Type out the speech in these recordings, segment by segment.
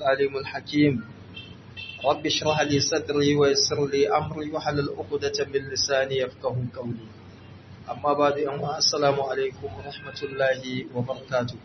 العليم الحكيم رب اشرح لي صدري ويسر لي أمري وحلل عقدة من لساني يفقه قولي أما بعد السلام عليكم ورحمة الله وبركاته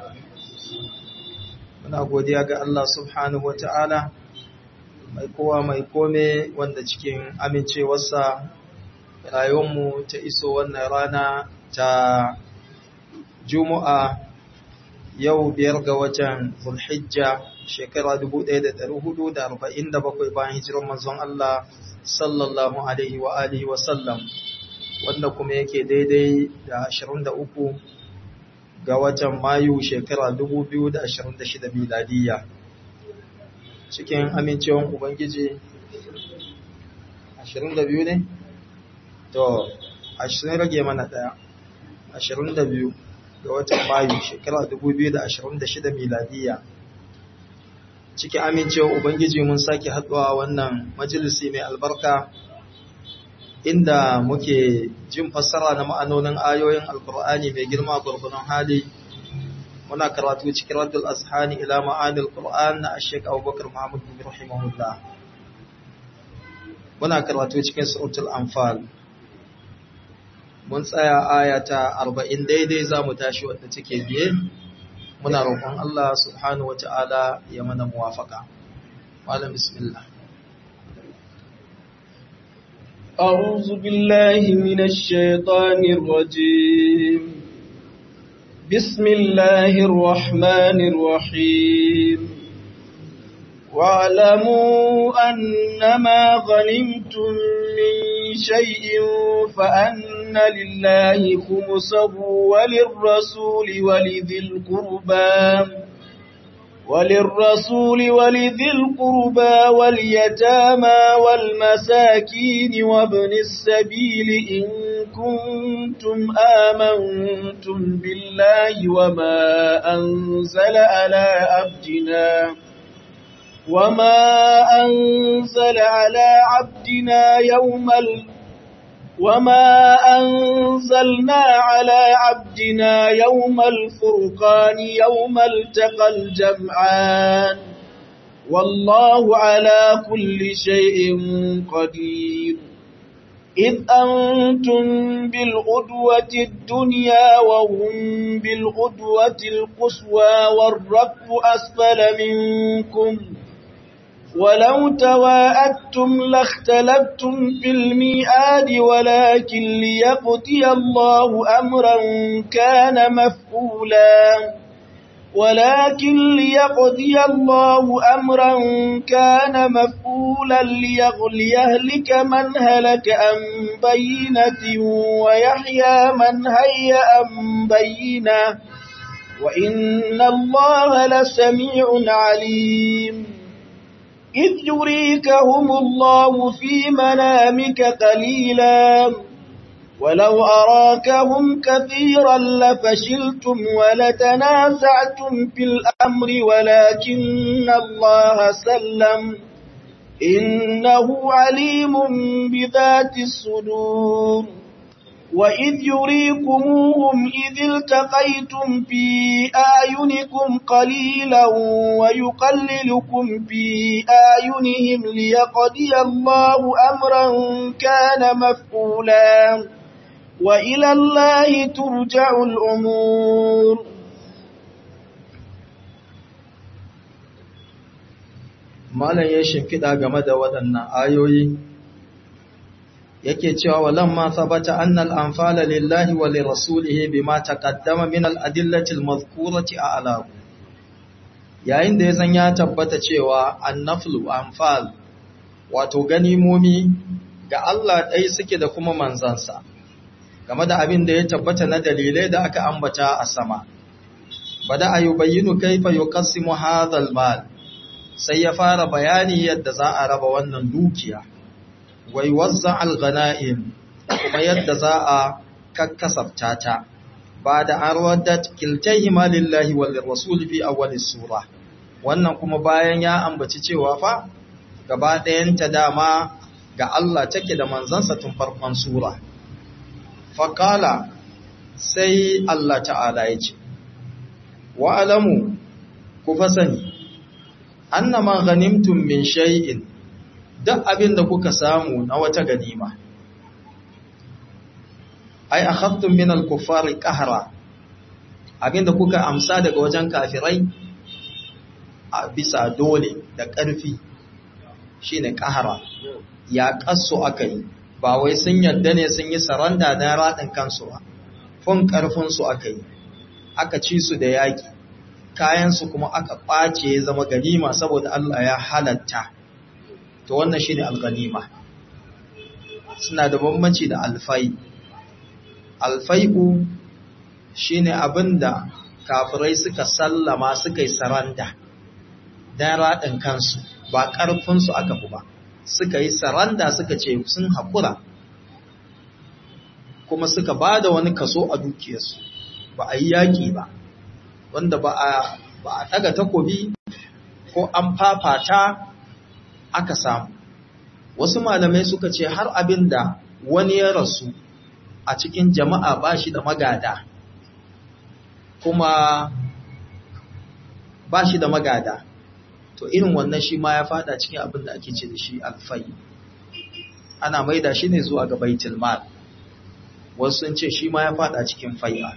muna godiya ga Allah subhanahu wa ta'ala mai kowa mai kome wanda cikin amincewarsa rayuwarmu ta iso wannan rana ta Juma'a yau biyar ga watan Zulhijja shekara 1447 bayan hijirar manzon Allah sallallahu alaihi wa alihi wa sallam wanda kuma yake daidai da 23 ga watan Mayu shekara 2026 miladiyya cikin amincewan Ubangiji 22 ne? To, 20 rage mana ɗaya, 22 ga watan Mayu shekara 2026 miladiyya. Cikin amincewan Ubangiji mun sake haɗuwa wannan majalisi mai albarka inda muke jin fassara na ma'anonin ayoyin alkur'ani mai girma gurgunan hali muna karatu cikin raddul azhani ila ma'anil qur'an na ashek abubakar muhammad bin rahimahullah muna karatu cikin suratul anfal mun tsaya aya ta 40 daidai zamu tashi wadda take biye muna roƙon Allah subhanahu wataala ya mana muwafaka malam bismillah أعوذ بالله من الشيطان الرجيم بسم الله الرحمن الرحيم واعلموا أنما غنمتم من شيء فأن لله خمسه وللرسول ولذي القربى وللرسول ولذي القربى واليتامى والمساكين وابن السبيل إن كنتم آمنتم بالله وما أنزل على عبدنا وما أنزل على عبدنا يوم ال وما أنزلنا على عبدنا يوم الفرقان يوم التقى الجمعان والله على كل شيء قدير إذ أنتم بالغدوة الدنيا وهم بالغدوة القصوى والركب أسفل منكم ولو تواءدتم لاختلفتم في الميعاد ولكن ليقضي الله أمرا كان مفعولا ولكن ليقضي الله أمرا كان مفعولا ليهلك من هلك عن بينة ويحيى من هيأ عن بينة وإن الله لسميع عليم إذ يريكهم الله في منامك قليلا ولو أراكهم كثيرا لفشلتم ولتنازعتم في الأمر ولكن الله سلم إنه عليم بذات الصدور وإذ يريكموهم إذ التقيتم في أعينكم قليلا ويقللكم في أعينهم ليقضي الله أمرا كان مفعولا وإلى الله ترجع الأمور Malam ya shimfiɗa game da waɗannan ayoyi yake cewa walamma sabata annal anfala lillahi wa lirasulihi bima taqaddama min al-adillati al-madhkurati a'la yayin da yazan ya tabbata cewa annaflu anfal wato ganimomi ga Allah dai suke da kuma manzansa game da abin da ya tabbata na dalilai da aka ambata a sama bada ayubayyinu kaifa yuqassimu hadha al-mal sai ya fara bayani yadda za a raba wannan dukiya wai wazza al-ghana'im kuma yadda za a kakkasabta ta ba da an rawadat kiltayhima lillahi wal rasul fi awwal sura wannan kuma bayan ya ambaci cewa fa gaba ɗayan ta dama ga Allah take da manzansa tun farkon sura faqala sai Allah ta'ala ya ce wa alamu ku fasani annama ghanimtum min shay'in duk abin da kuka samu na wata ganima ai akhadtum min al-kuffari qahra abin da kuka amsa daga wajen kafirai a bisa dole da ƙarfi shine qahra ya kasso akai ba wai sun yadda ne sun yi saranda na radin kansu ba fun karfin su akai aka ci su da yaki kayan su kuma aka kwace ya zama ganima saboda Allah ya halatta to wannan shine al-ganima suna da bambanci da alfai alfai'u shine abinda kafirai suka sallama suka yi saranda dan radin kansu ba karfin su aka fi ba suka yi saranda suka ce sun haƙura kuma suka ba da wani kaso a dukiyarsu ba a yi yaƙi ba wanda ba a ɗaga takobi ko an fafata aka samu wasu malamai suka ce har abin da wani ya rasu a cikin jama'a ba shi da magada kuma ba shi da magada to irin wannan shi ma ya fada cikin abin da ake ce da shi alfai ana maida shi ne zuwa ga baitul mal wasu sun ce shi ma ya fada cikin fai'a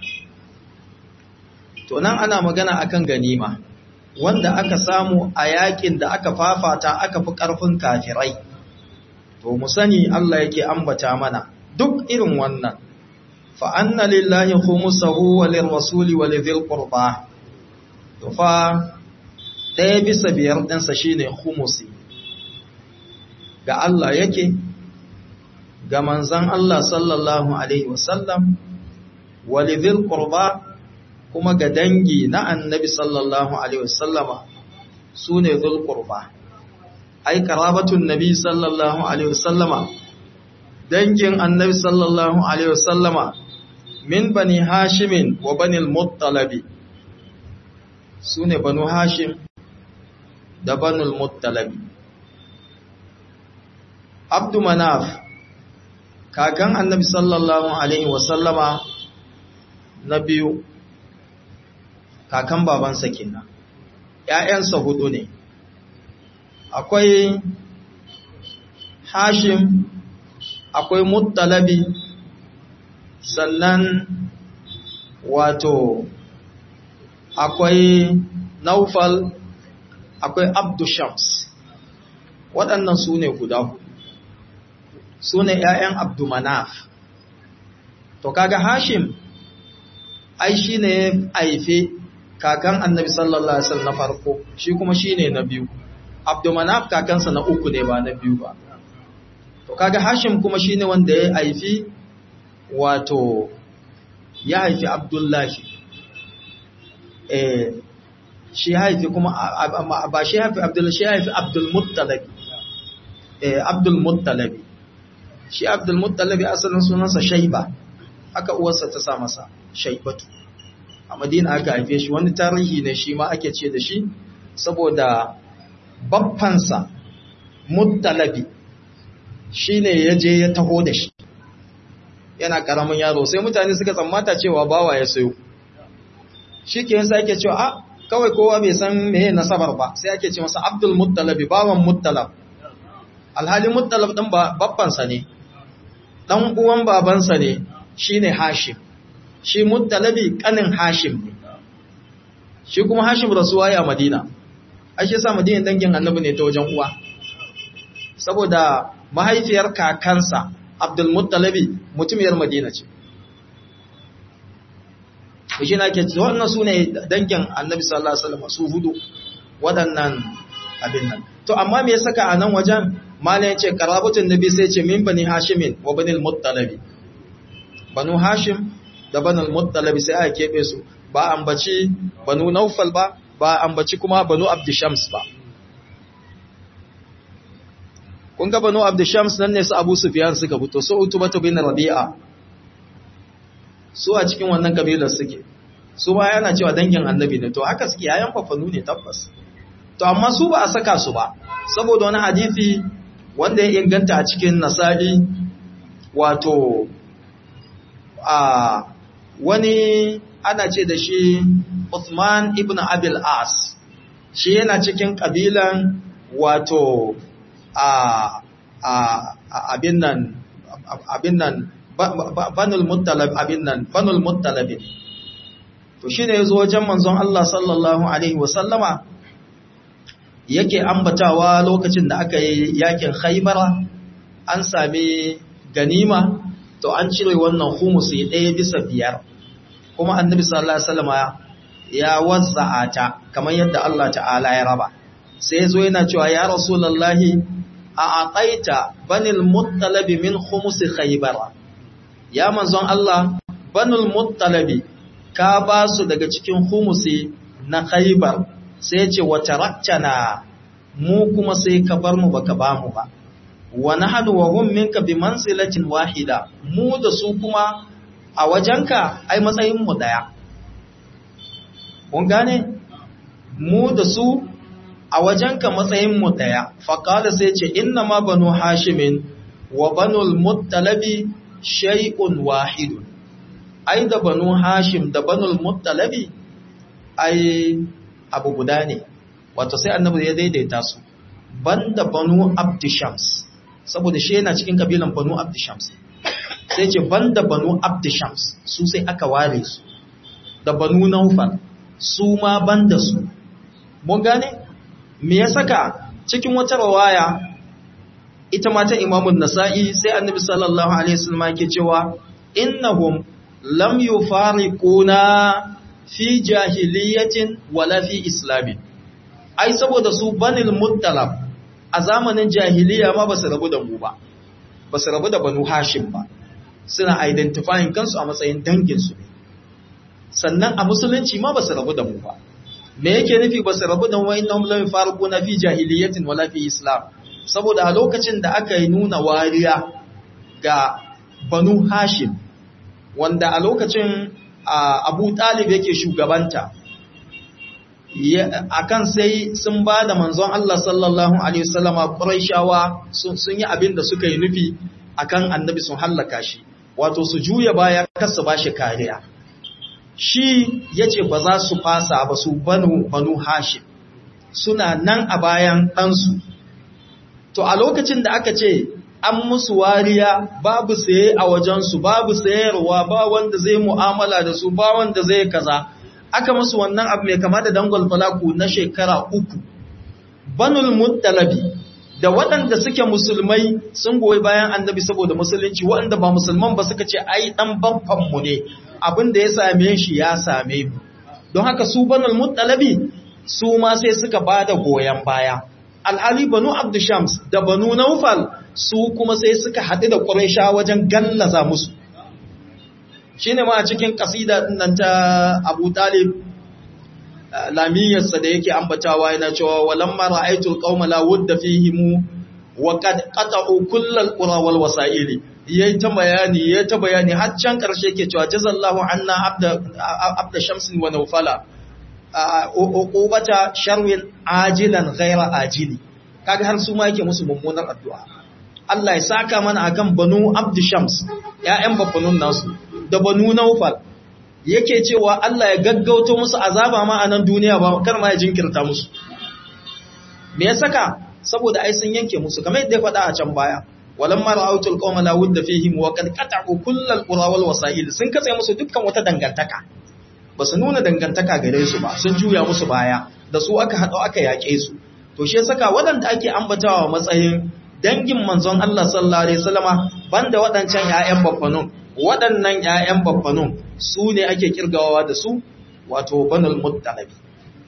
to nan ana magana akan ganima wanda aka samu a yakin da aka fafata aka fi karfin kafirai to mu sani Allah yake ambata mana duk irin wannan fa anna lillahi khumsuhu wa lirrasuli wa lidhil qurba to fa ɗaya bisa biyar ɗinsa shi ne humusi ga Allah yake ga manzan Allah sallallahu Alaihi wasallam walidhil qurba kuma ga dangi na annabi sallallahu Alaihi wasallama su ne dhul qurba ai karabatun nabi sallallahu Alaihi wasallama dangin annabi sallallahu Alaihi wasallama min bani hashimin wa bani al-muttalabi su ne banu hashim da banul muttalabi abdu manaf kakan annabi sallallahu alaihi wasallama na biyu kakan babansa kenan ƴaƴansa hudu ne akwai hashim akwai muttalabi sannan wato akwai naufal akwai abdu shams waɗannan su ne guda hudu su ne ‘ya'yan abdu manaf to kaga hashim ai shi ne aife kakan annabi sallallahu alaihi wasallam na farko shi kuma shi ne na biyu abdu manaf kakansa na uku ne ba na biyu ba to kaga hashim kuma shi ne wanda ya haifi wato ya haifi abdullahi eh shi haifi kuma ba shi haifi abdul shi haifi abdul muttalabi eh abdul muttalabi shi abdul muttalabi asalin sunansa shaiba aka uwarsa ta sa masa shaibatu a madina aka haife shi wani tarihi ne shi ma ake ce da shi saboda baffansa muttalabi shine ya je ya taho da shi yana karamin yaro sai mutane suka tsammata cewa bawa ya sayo shi ke yasa ake cewa a kawai kowa bai san meye nasabar ba sai ake ce masa abdul muttalabi bawan muttalab alhali muttalab din babbansa ne dan uwan babansa ne shine hashim shi muttalabi kanin hashim ne shi kuma hashim rasuwa ya madina ai shi sa madina dangin annabi ne ta wajen uwa saboda mahaifiyar kakansa abdul muttalabi mutumiyar madina ce shi na ke ce wannan su ne dangin annabi sallallahu alaihi wasallam su hudu waɗannan abin nan to amma me ya saka a nan wajen malam ya ce karabatun nabi sai ce min bani hashimin wa bani al-muttalabi banu hashim da bani al-muttalabi sai aka kebe su ba ambaci banu naufal ba ba ambaci kuma banu abdishams ba kun ga banu abdishams nan ne su abu sufyan suka fito su utubatu bin rabi'a su a cikin wannan kabilar suke su ba yana cewa dangin annabi ne to haka suke yayan fafanu ne tabbas to amma su ba a saka su ba saboda wani hadisi wanda ya inganta a cikin nasari wato a wani ana ce da shi Uthman ibn Abil As shi yana cikin kabilan wato a a abin nan abin nan banul muttalab abin nan banul muttalab to shine yazo wajen manzon Allah sallallahu alaihi wasallama yake ambatawa lokacin da aka yi yakin Khaybara an sami ganima to an cire wannan humusi ɗaya bisa biyar kuma annabi sallallahu alaihi wasallama ya wazza'a ta kamar yadda Allah ta'ala ya raba sai yazo yana cewa ya rasulullahi a aqaita banil muttalab min khumusi Khaybara ya manzon Allah banul muttalabi ka ba su daga cikin humusi na khaybar sai ce wa taraktana mu kuma sai ka bar mu baka ba mu ba wa nahnu wa hum minka bi manzilatin wahida mu da su kuma a wajenka ai matsayin mu daya kun gane mu da su a wajenka matsayin mu daya faqala sai ce inna ma banu hashimin wa banul muttalabi shay'un wahidun ai da banu hashim da banul muttalabi ai abu guda ne wato sai annabi ya daidaita su banda banu abdishams saboda shi yana cikin kabilan banu abdishams sai ce banda banu abdishams su sai aka ware su da banu naufal su ma banda su mun gane me ya saka cikin wata rawaya ita ma ta imamun nasa'i sai annabi sallallahu alaihi wasallam yake cewa innahum lam yufariquna fi jahiliyatin wala fi islamin ai saboda su banil muttalab a zamanin jahiliya ma basu rabu da mu ba basu rabu da banu hashim ba suna identifying kansu a matsayin dangin su ne sannan a musulunci ma basu rabu da mu ba me yake nufi basu rabu da mu innahum lam yufariquna fi jahiliyatin wala fi islam saboda a lokacin da aka yi nuna wariya ga banu hashim wanda a lokacin abu talib yake shugabanta akan sai sun ba da manzon Allah sallallahu Alaihi wasallama ƙuraishawa sun yi abin da suka yi nufi akan annabi sun hallaka shi wato su juya baya kasa ba shi kariya shi ya ce ba za su fasa ba su banu banu hashim suna nan a bayan ɗansu to a lokacin da aka ce an musu wariya babu saye a wajensu babu sayarwa ba wanda zai mu'amala da su ba wanda zai kaza aka musu wannan abu mai kama da dangwal falaku na shekara uku banul muttalabi da waɗanda suke musulmai sun goyi bayan annabi saboda musulunci waɗanda ba musulman ba suka ce ai dan babban mu ne abin da ya same shi ya same mu don haka su banul muttalabi su ma sai suka bada goyen baya alhali banu abdushams da banu naufal su kuma sai suka haɗu da ƙuraisha wajen gallaza musu shi ne ma a cikin ƙasida nan ta abu talib lamiyarsa da yake ambatawa yana cewa walan mara aitul ƙaumala wadda fi himu wa ƙata'u kullal ƙurawar wasa'ili ya ta bayani ya ta bayani har can ƙarshe ke cewa jazallahu anna abda shamsin wa naufala uqubata sharwin ajilan ghaira ajili kaga har su ma yake musu mummunar addu'a Allah ya saka mana akan banu abd shams ƴaƴan bafanun nasu da banu naufal yake cewa Allah ya gaggauto musu azaba ma a nan duniya ba kar ma ya jinkirta musu me ya saka saboda ai sun yanke musu kamar yadda ya faɗa a can baya walamma ra'aytul qawma la wudda fihim wa qad qata'u kullal qura wal wasa'il sun katse musu dukkan wata dangantaka ba su nuna dangantaka gare su ba sun juya musu baya da su aka haɗo aka yaƙe su to shi saka waɗanda ake ambatawa matsayin dangin manzon Allah sallallahu alaihi wasallama banda waɗancan ƴaƴan baffanun waɗannan ƴaƴan baffanun su ne ake kirgawa da su wato banul muttalabi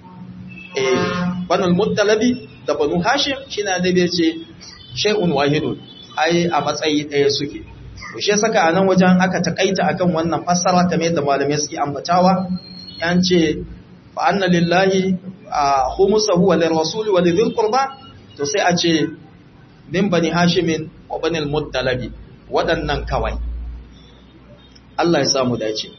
eh banul muttalabi da banu hashim shine da bai ce shay'un wahidun ai a matsayi ɗaya suke to shi saka a nan wajen aka takaita akan wannan fassara kamar yadda malamai suke ambatawa yan ce fa anna lillahi khumsuhu wa lirrasuli wa lidhil qurba to sai a ce min bani hashimin wa bani al-muttalabi waɗannan kawai Allah ya samu dace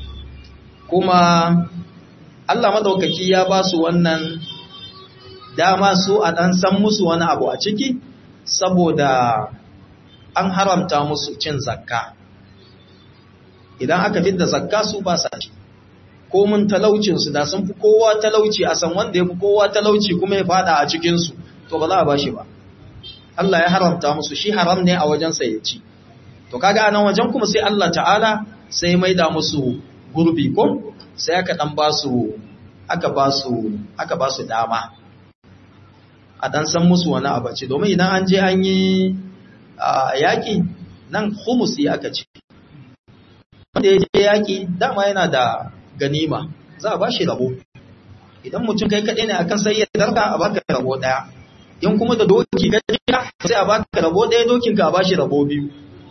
kuma Allah madaukaki ya ba su wannan dama su a dan san musu wani abu a ciki saboda an haramta musu cin zakka idan aka fidda zakka su ba sa ci ko mun talaucinsu da sun fi kowa talauci a san wanda ya fi kowa talauci kuma ya fada a cikinsu to ba za a ba shi ba Allah ya haramta musu shi haram ne a wajensa ya ci to kaga anan wajen kuma sai Allah ta'ala sai maida musu gurbi ko sai aka dan ba su aka ba su aka ba su dama a dan san musu wani abaci domin idan an je an yi yaki nan khumusi aka ce wanda ya je yaki dama yana da ganima za a ba shi rabo idan mutum kai kaɗai ne akan sai ya darka a baka rabo ɗaya in kuma da doki gajiya sai a baka rabo ɗaya dokinka a ba shi rabo biyu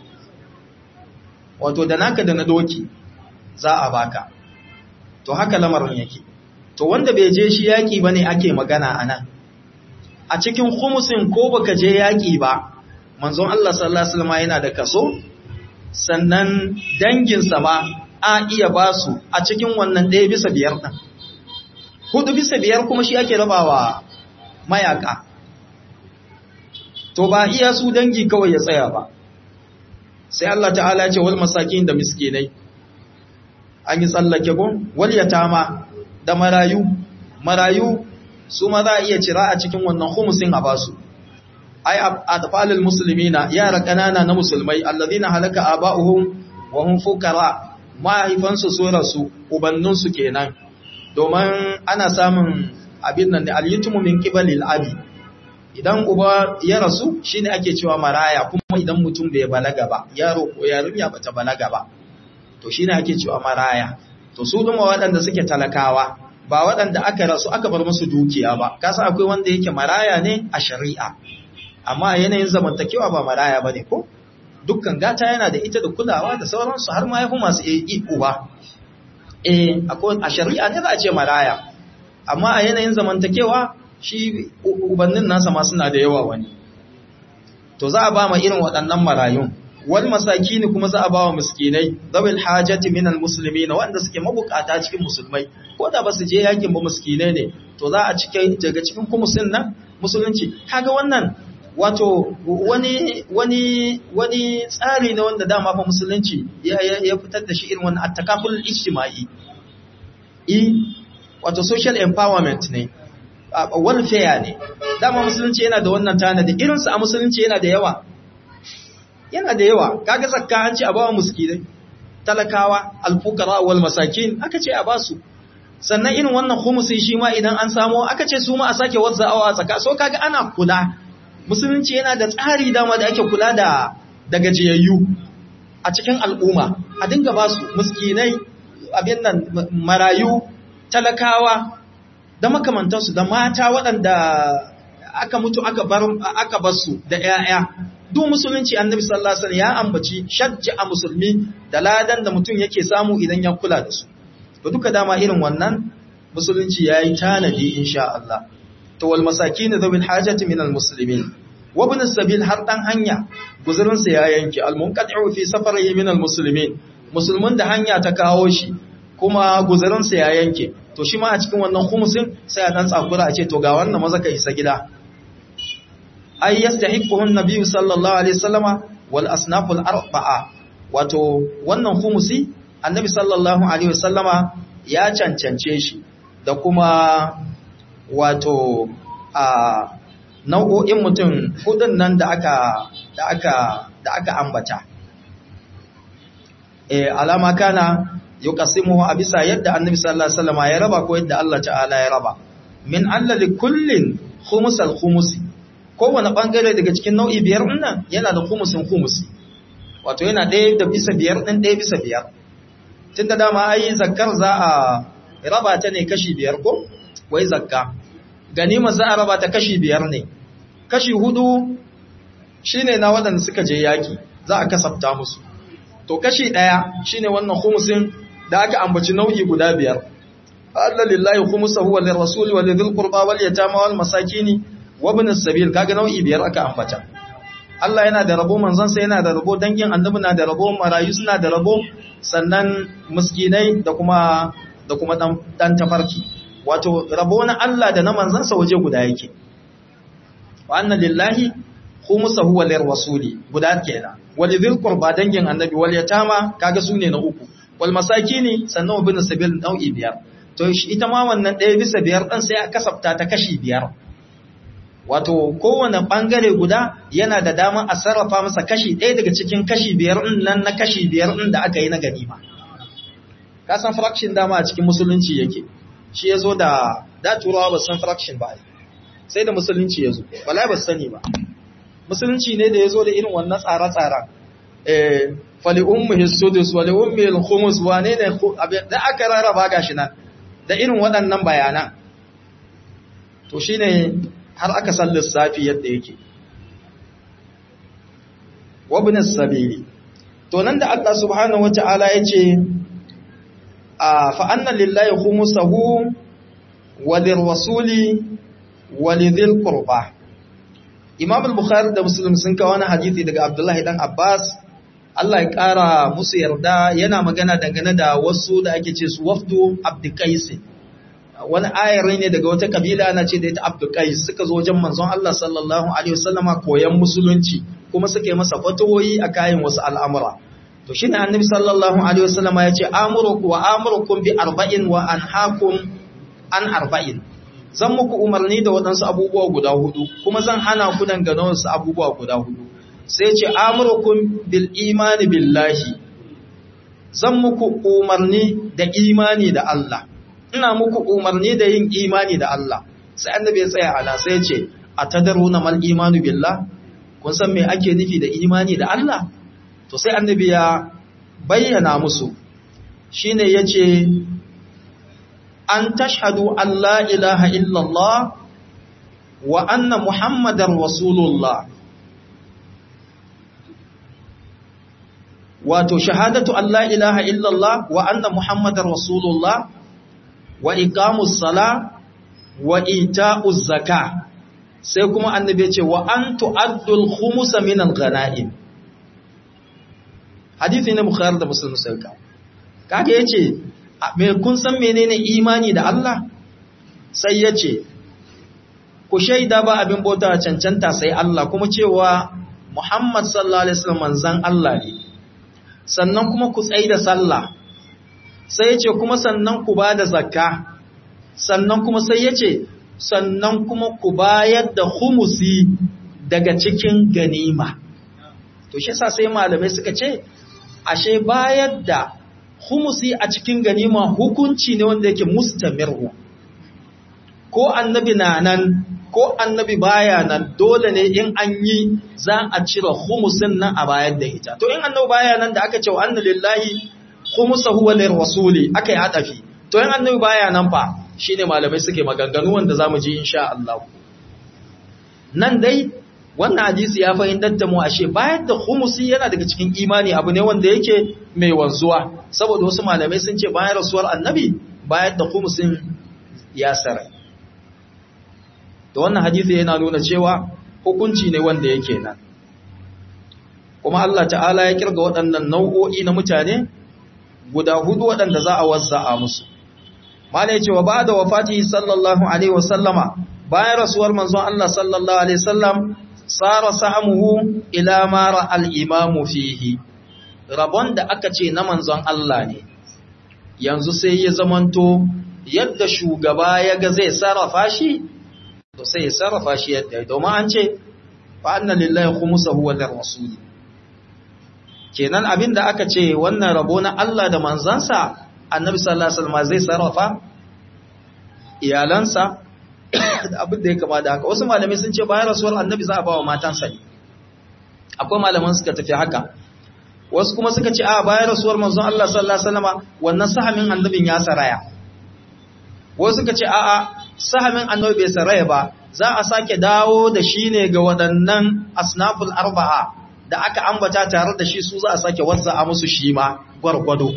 wato da naka da na doki za a baka to haka lamarin yake to wanda bai je shi yaƙi ba ne ake magana a nan a cikin humusin ko baka je yaƙi ba manzon Allah sallallahu alaihi wasallam yana da kaso sannan danginsa ma a iya ba su a cikin wannan ɗaya bisa biyar ɗin hudu bisa biyar kuma shi ake rabawa mayaka to ba iya su dangi kawai ya tsaya ba sai Allah ta'ala ya ce wal masakin da miskinai an yi tsallake gun wal yatama da marayu marayu su ma za a iya cira a cikin wannan humusin a basu ai atfalul muslimina yara kanana na musulmai alladhina halaka aba'uhum wa hum fuqara mahaifansu su rasu ubanninsu kenan domin ana samun abin nan da al-yutmu min qibalil abi idan uba ya rasu shine ake cewa maraya kuma idan mutum bai balaga ba yaro ko yarinya bata balaga ba to shine ake cewa maraya to su duma waɗanda suke talakawa ba waɗanda aka rasu aka bar musu dukiya ba kasa akwai wanda yake maraya ne a shari'a amma yanayin zamantakewa ba maraya bane ko dukkan gata yana da ita da kulawa da sauransu har ma yafi masu iko ba eh akwai a shari'a ne za a ce maraya amma a yanayin zamantakewa shi ubannin nasa ma suna da yawa wani to za a ba ma irin waɗannan marayun wal masakini kuma za a ba wa miskinai zawil hajati minal muslimina wanda suke mabukata cikin musulmai ko da ba su je yakin ba miskinai ne to za a cike daga cikin kumusin nan musulunci kaga wannan wato wani wani wani tsari ne wanda dama fa musulunci ya ya fitar da shi irin wannan attakaful ijtimai i wato social empowerment ne welfare ne dama musulunci yana da wannan tanadi irinsu a musulunci yana da yawa yana da yawa kaga zakka an ce a bawa miskinai talakawa alfukara wal masakin aka ce a basu sannan irin wannan khumusi shi ma idan an samo aka ce su ma a sake wazza'awa tsaka so kaga ana kula musulunci yana da tsari dama da ake kula da da gajiyayyu a cikin al'umma a dinga basu miskinai abin nan marayu talakawa da makamantansu da mata waɗanda aka mutu aka bar aka basu da ƴaƴa duk musulunci annabi sallallahu alaihi wasallam ya ambaci shajja a musulmi da ladan da mutum yake samu idan ya kula da su to duka dama irin wannan musulunci yayi tanadi insha Allah to wal masakin dhul hajati min al muslimin wa ibn sabil har dan hanya guzurin sa ya yanke al munqati'u fi safarihi min al muslimin musulmin da hanya ta kawo shi kuma guzurin sa ya yanke to shi ma a cikin wannan khumusin sai a dan tsakura a ce to ga wannan maza ka isa gida ay yastahiquhu an-nabiy sallallahu alaihi wasallama wal asnaful arba'a wato wannan khumusi annabi sallallahu alaihi wasallama ya cancance shi da kuma wato a nau'o'in mutum hudun nan da aka da aka da aka ambata eh alama kana yuqasimuhu a bisa yadda annabi sallallahu alaihi wasallam ya raba ko yadda Allah ta'ala ya raba min alla li kullin khumusal khumusi kowane bangare daga cikin nau'i biyar nan yana da khumusin khumusi wato yana ɗaya da bisa biyar ɗin ɗaya bisa biyar tunda dama ai zakkar za a raba ta ne kashi biyar ko wai zakka ganima za a raba ta kashi biyar ne kashi hudu shine na waɗanda suka je yaki za a kasafta musu to kashi ɗaya shine wannan khumusin da aka ambaci nau'i guda biyar Allah lillahi khumusahu wa lirrasuli wa lidhil qurba wal yatama wal masakini wa ibn as-sabil kaga nau'i biyar aka ambata Allah yana da rabo manzansa yana da rabo dangin annabi na da rabo marayu suna da rabo sannan miskinai da kuma da kuma dan, dan tafarki wato rabo na Allah da na manzansa waje guda yake wa anna lillahi khumusahu wa lirrasuli guda kenan walidhil qurba dangin annabi wal yatama kaga sune na uku wal masakini sannan wa bin sabil nau'i biyar to ita ma wannan ɗaya bisa biyar ɗin sai a kasafta ta kashi biyar wato kowane ɓangare guda yana da dama a sarrafa masa kashi ɗaya daga cikin kashi biyar ɗin nan na kashi biyar ɗin da aka yi na ganima ka san fraction dama a cikin musulunci yake shi ya zo da da turawa ba san fraction ba sai da musulunci ya zo wala ba sani ba musulunci ne da ya zo da irin wannan tsare-tsaren eh fali ummihi sudus wali ummihi al-khumus wane ne da aka rarraba gashi nan da irin waɗannan bayanan to shine har aka san lissafi yadda yake wabin sabili to nan da Allah subhanahu wata'ala ya ce a fa'annan lillahi khumusahu walir rasuli walidhil qurba imam al-bukhari da muslim sun kawo wani hadisi daga abdullahi dan abbas Allah ya kara musu yarda yana magana dangane da wasu da ake ce su wafdu abdukais wani ayar ne daga wata kabila ana ce da ita abdukais suka zo wajen manzon Allah sallallahu alaihi wasallama koyan musulunci kuma suka yi masa fatawoyi a kayan wasu al'amura to shine annabi sallallahu alaihi wasallama ya ce amuruku wa amurukum bi arba'in wa anhaakum an arba'in zan muku umarni da waɗansu abubuwa guda hudu kuma zan hana ku dangane wasu abubuwa guda hudu sai ce amurukum bil imani billahi zan muku umarni da imani da Allah ina muku umarni da yin imani da Allah sai annabi ya tsaya ana sai ce atadaruna mal imanu billah kun san me ake nufi da imani da Allah to sai annabi ya bayyana musu shine yace an tashhadu an la ilaha illallah wa anna muhammadar rasulullah wato shahadatu an la ilaha illallah wa anna muhammadar rasulullah wa iqamus sala wa ita'uz zaka sai kuma annabi ya ce wa an tu'addul khumus min al-ghanaim hadisi ne bukhari da muslim sai ka kage yace me kun san menene imani da Allah sai yace ku shaida ba abin bauta cancanta sai Allah kuma cewa Muhammad sallallahu alaihi wasallam manzon Allah ne sannan kuma ku tsaida sallah sai yace kuma sannan ku bada zakka sannan kuma sai yace sannan kuma ku bayar da humusi daga cikin ganima to shi yasa sai malamai suka ce ashe bayar da humusi a cikin ganima hukunci ne wanda yake mustamirhu ko annabi na nan ko annabi baya nan dole ne in an yi za a cire humusin nan a bayar da ita to in annabi baya nan da aka ce wa anna lillahi khumusahu wa lirrasuli aka yi adafi to in annabi baya nan fa shine malamai suke maganganu wanda zamu ji insha Allah nan dai wannan hadisi ya fahimtar da mu ashe bayar da khumusi yana daga cikin imani abu ne wanda yake mai wanzuwa saboda wasu malamai sun ce bayan rasuwar annabi bayar da khumusin ya sarai da wannan hadisi yana nuna cewa hukunci ne wanda yake nan kuma Allah ta'ala ya kirga waɗannan nau'o'i na mutane guda hudu waɗanda za a wazza'a musu mala ya ce wa ba da wafati sallallahu alaihi wasallama bayan rasuwar manzon Allah sallallahu alaihi wasallam tsara samuhu ila mara al'imamu fihi rabon da aka ce na manzon Allah ne yanzu sai ya zamanto yadda shugaba ya ga zai sarrafa shi to sai ya sarrafa shi yadda domin an ce fa'anna lillahi khumusahu wa lirrasuli kenan abin da aka ce wannan rabo na Allah da manzansa annabi sallallahu alaihi wasallam zai sarrafa iyalansa da abin da ya kama da haka wasu malamai sun ce bayan rasuwar annabi za a ba wa matansa ne akwai malaman suka tafi haka wasu kuma suka ce a bayan rasuwar manzon Allah sallallahu alaihi wasallam wannan sahamin annabin ya saraya wasu suka ce a a sahamin annabi bai saraya ba za a sake dawo da shi ne ga waɗannan asnaful arba'a da aka ambata tare da shi su za a sake wazza a musu shi ma gwargwado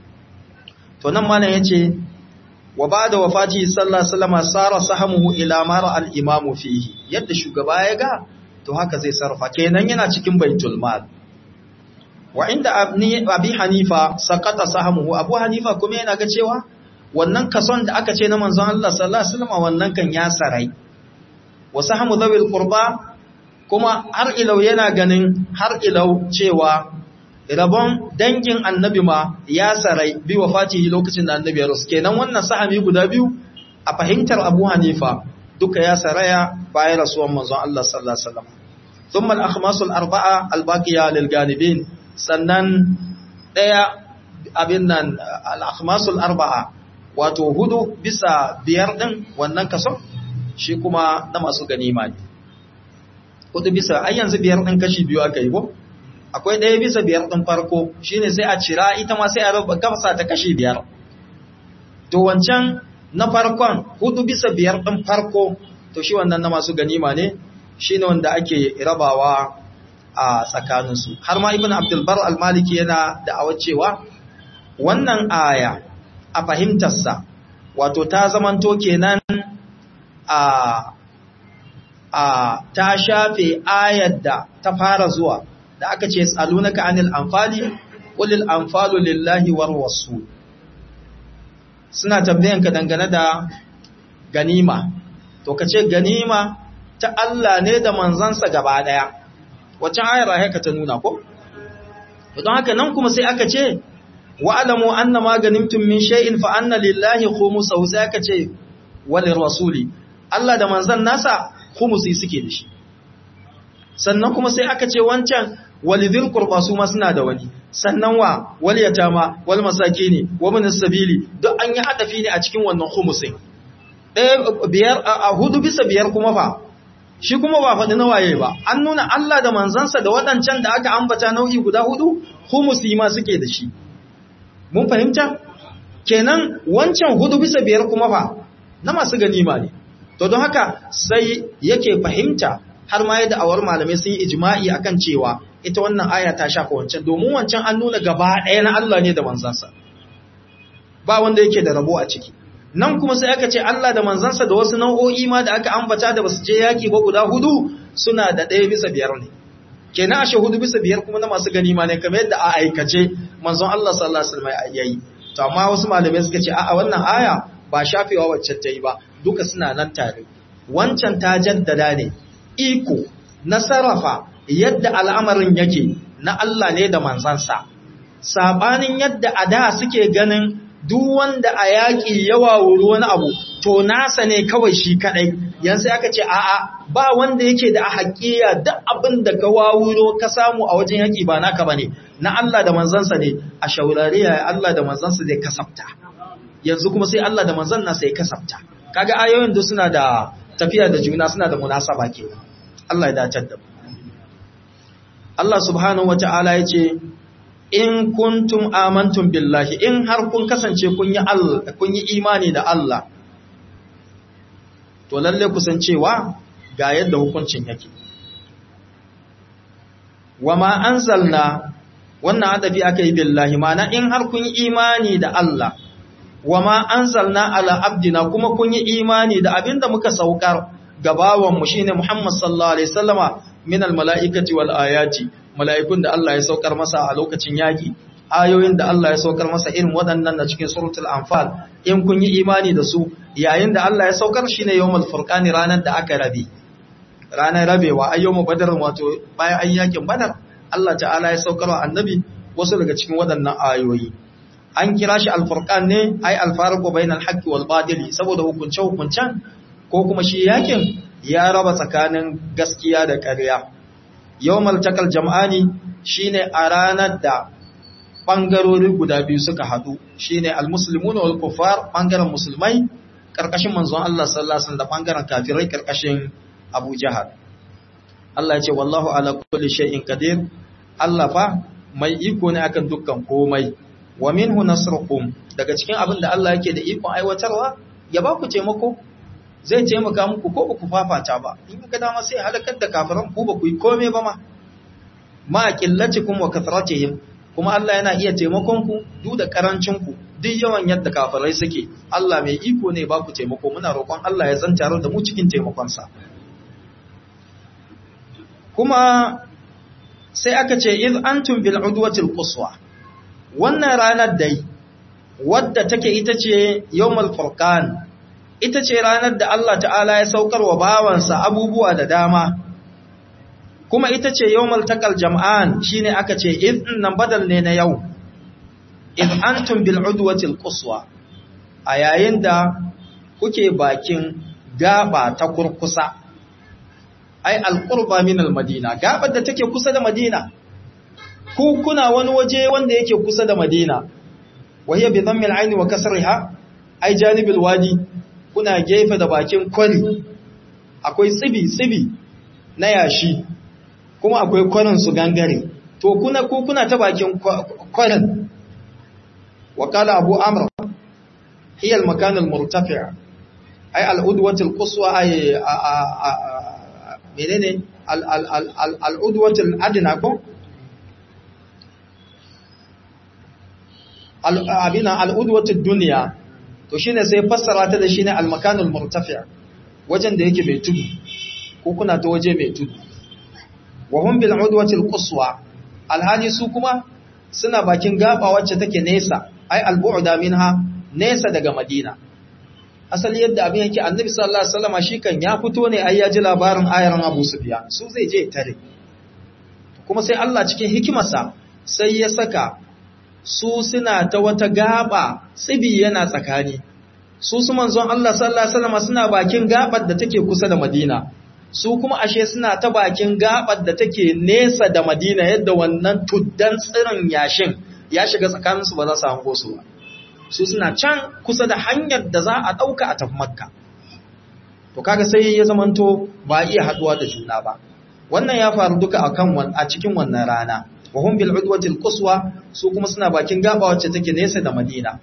to nan malam yace wa ba'da wafati sallallahu alaihi wasallam sara sahamuhu ila mara al-imam fihi yadda shugaba ya ga to haka zai sarfa kenan yana cikin baitul mal wa inda abi hanifa saqata sahamuhu abu hanifa kuma yana ga cewa wannan kason da aka ce na manzon Allah sallallahu alaihi wasallam wannan kan ya sarai wa sahamu dhawil qurba kuma har ilau yana ganin har ilau cewa rabon dangin annabi ma ya sarai bi wafatihi lokacin da annabi ya rasu kenan wannan sahami guda biyu a fahimtar Abu Hanifa duka ya saraya bayan rasuwan manzon Allah sallallahu alaihi wasallam thumma al-akhmas al-arba'a al-baqiya lil ganibin sannan daya abin nan al-akhmas al-arba'a wato hudu bisa biyar din wannan kaso shi kuma na masu ganima ne hudu bisa ai yanzu biyar din kashi biyu aka yi ko akwai ɗaya bisa biyar ɗin farko shine sai a cira ita ma sai a raba gafasa ta kashi biyar to wancan na farkon hudu bisa biyar ɗin farko to shi wannan na masu ganima ne shine wanda ake rabawa a tsakaninsu har ma ibn abdulbar al-maliki yana da'awar cewa wannan aya a fahimtarsa wato ta zamanto kenan a a ta shafe ayar da ta fara zuwa da aka ce tsalunaka anil anfali qulil anfalu lillahi war rasul suna tambayan ka dangane da ganima to kace ganima ta Allah ne da manzansa gaba daya wacce ayar haka ta nuna ko don haka nan kuma sai aka ce wa'lamu anna ma ganimtum min shay'in fa anna lillahi khumsahu sai aka ce walir rasuli Allah da manzan nasa khumsi suke da shi sannan kuma sai aka ce wancan walidhil qurba su ma suna da wani sannan wa wal yatama wal masakini wa min sabili duk an yi hadafi ne a cikin wannan khumusin ɗaya biyar a hudu bisa biyar kuma fa shi kuma ba faɗi nawaye ba an nuna Allah da manzansa da waɗancan da aka ambata nau'i guda hudu khumusi ma suke da shi mun fahimta kenan wancan hudu bisa biyar kuma fa na masu ganima ne to don haka sai yake fahimta har ma yadda awar malamai sun yi ijma'i akan cewa ita wannan aya ta shafa wancan domin wancan an nuna gaba ɗaya na Allah ne da manzansa ba wanda yake da rabo a ciki nan kuma sai aka ce Allah da manzansa da wasu nau'o'i ma da aka ambata da basu je yaki ba guda hudu suna da ɗaya bisa biyar ne kenan ashe hudu bisa biyar kuma na masu ganima ne kamar yadda a aikace manzon Allah sallallahu alaihi wasallam yayi to amma wasu malamai suka ce a'a wannan aya ba shafewa wacce ta yi ba duka suna nan tare wancan ta jaddada ne iko na sarrafa yadda al'amarin yake na Allah ne da manzansa sabanin yadda a da suke ganin duk wanda a yaƙi yawa wuri wani abu to nasa ne kawai shi kadai yanzu aka ce a'a ba wanda yake da a haƙiya duk abin da ka wawuro ka samu a wajen yaƙi ba naka bane na Allah da manzansa ne a shaurariya Allah da manzansa zai kasafta yanzu kuma sai Allah da manzan nasa ya kasafta kaga ayoyin da suna da tafiya da juna suna da munasaba kenan Allah ya dace da Allah subhanahu wata'ala ya ce in kuntum amantum billahi in har kun kasance kun yi Allah kun yi imani da Allah to lalle ku san cewa ga yadda hukuncin yake wama anzalna wannan adabi aka yi billahi mana in har kun yi imani da Allah wama anzalna ala abdina kuma kun yi imani da abinda muka saukar gabawan mu shine Muhammad sallallahu alaihi wasallama min almalaikati wal ayati malaikun da Allah ya saukar masa a lokacin yaki ayoyin da Allah ya saukar masa irin waɗannan na cikin suratul anfal in kun yi imani da su yayin da Allah ya saukar shine yawmul furqani ranar da aka rabe ranar rabewa ayyumu badar wato bayan an yakin badar Allah ta'ala ya saukar wa annabi wasu daga cikin waɗannan ayoyi an kira shi alfurqan ne ai alfarqu bainal haqqi wal batili saboda hukunce hukuncen ko kuma shi yakin ya raba tsakanin gaskiya da ƙarya yawmal takal jam'ani shine a ranar da bangarori guda biyu suka hadu shine almuslimuna wal kuffar bangaren musulmai karkashin manzon Allah sallallahu alaihi wasallam da bangaren kafirai karkashin Abu Jahal Allah ya ce wallahu ala kulli shay'in qadir Allah fa mai iko ne akan dukkan komai wa minhu nasrukum daga cikin abin da Allah yake da ikon aiwatarwa ya ba ku taimako zai taimaka muku ko ba ku fafata ba in ga dama sai halakar da kafiran ku ba ku yi kome ba ma ma qillatikum wa kathratihim kuma Allah yana iya taimakon ku duk da karancin ku duk yawan yadda kafirai suke Allah mai iko ne ba ku taimako muna roƙon Allah ya zanta da mu cikin taimakon sa kuma sai aka ce iz antum bil udwatil quswa wannan ranar dai wadda take ita ce yawmul furqan ita ce ranar da Allah ta'ala ya saukar wa bawansa abubuwa da dama kuma ita ce yawmal taqal jam'an shine aka ce id nan badal ne na yau id antum bil udwati al quswa a yayin da kuke bakin gaba ta kurkusa ai al qurba min al madina gabar da take kusa da madina ku kuna wani waje wanda yake kusa da madina wahiya bi dhammi al ayn wa kasriha ai janibil wadi kuna gefe da bakin kwari akwai tsibi tsibi na yashi kuma akwai kwarin su gangare to kuna ku kuna ta bakin kwarin wa qala abu amr hiya al makan al murtafi' ay al udwat al quswa ay menene al al al al udwat al adna ko al abina al udwat ad dunya to shine sai fassara ta da shine al makan al murtafi' wajen da yake mai tudu ko kuna ta waje mai tudu wa hum bil udwati al quswa alhali su kuma suna bakin gaba wacce take nesa ai al bu'da minha nesa daga madina asali yadda abin yake annabi sallallahu alaihi wasallam shi kan ya fito ne ai ya ji labarin ayaran abu sufyan su zai je tare kuma sai Allah cikin hikimarsa sai ya saka su suna ta wata gaba tsibi yana tsakani su su manzon Allah sallallahu alaihi wasallam suna bakin gabar da take kusa da Madina su kuma ashe suna ta bakin gabar da take nesa da Madina yadda wannan tuddan tsirin yashin ya shiga tsakanin su ba za su hango su ba su suna can kusa da hanyar da za a dauka a tafi Makka to kaga sai ya zamanto ba iya haduwa da juna ba wannan ya faru duka akan a cikin wannan rana wa hum bil udwati al quswa su kuma suna bakin gaba wacce take nesa da Madina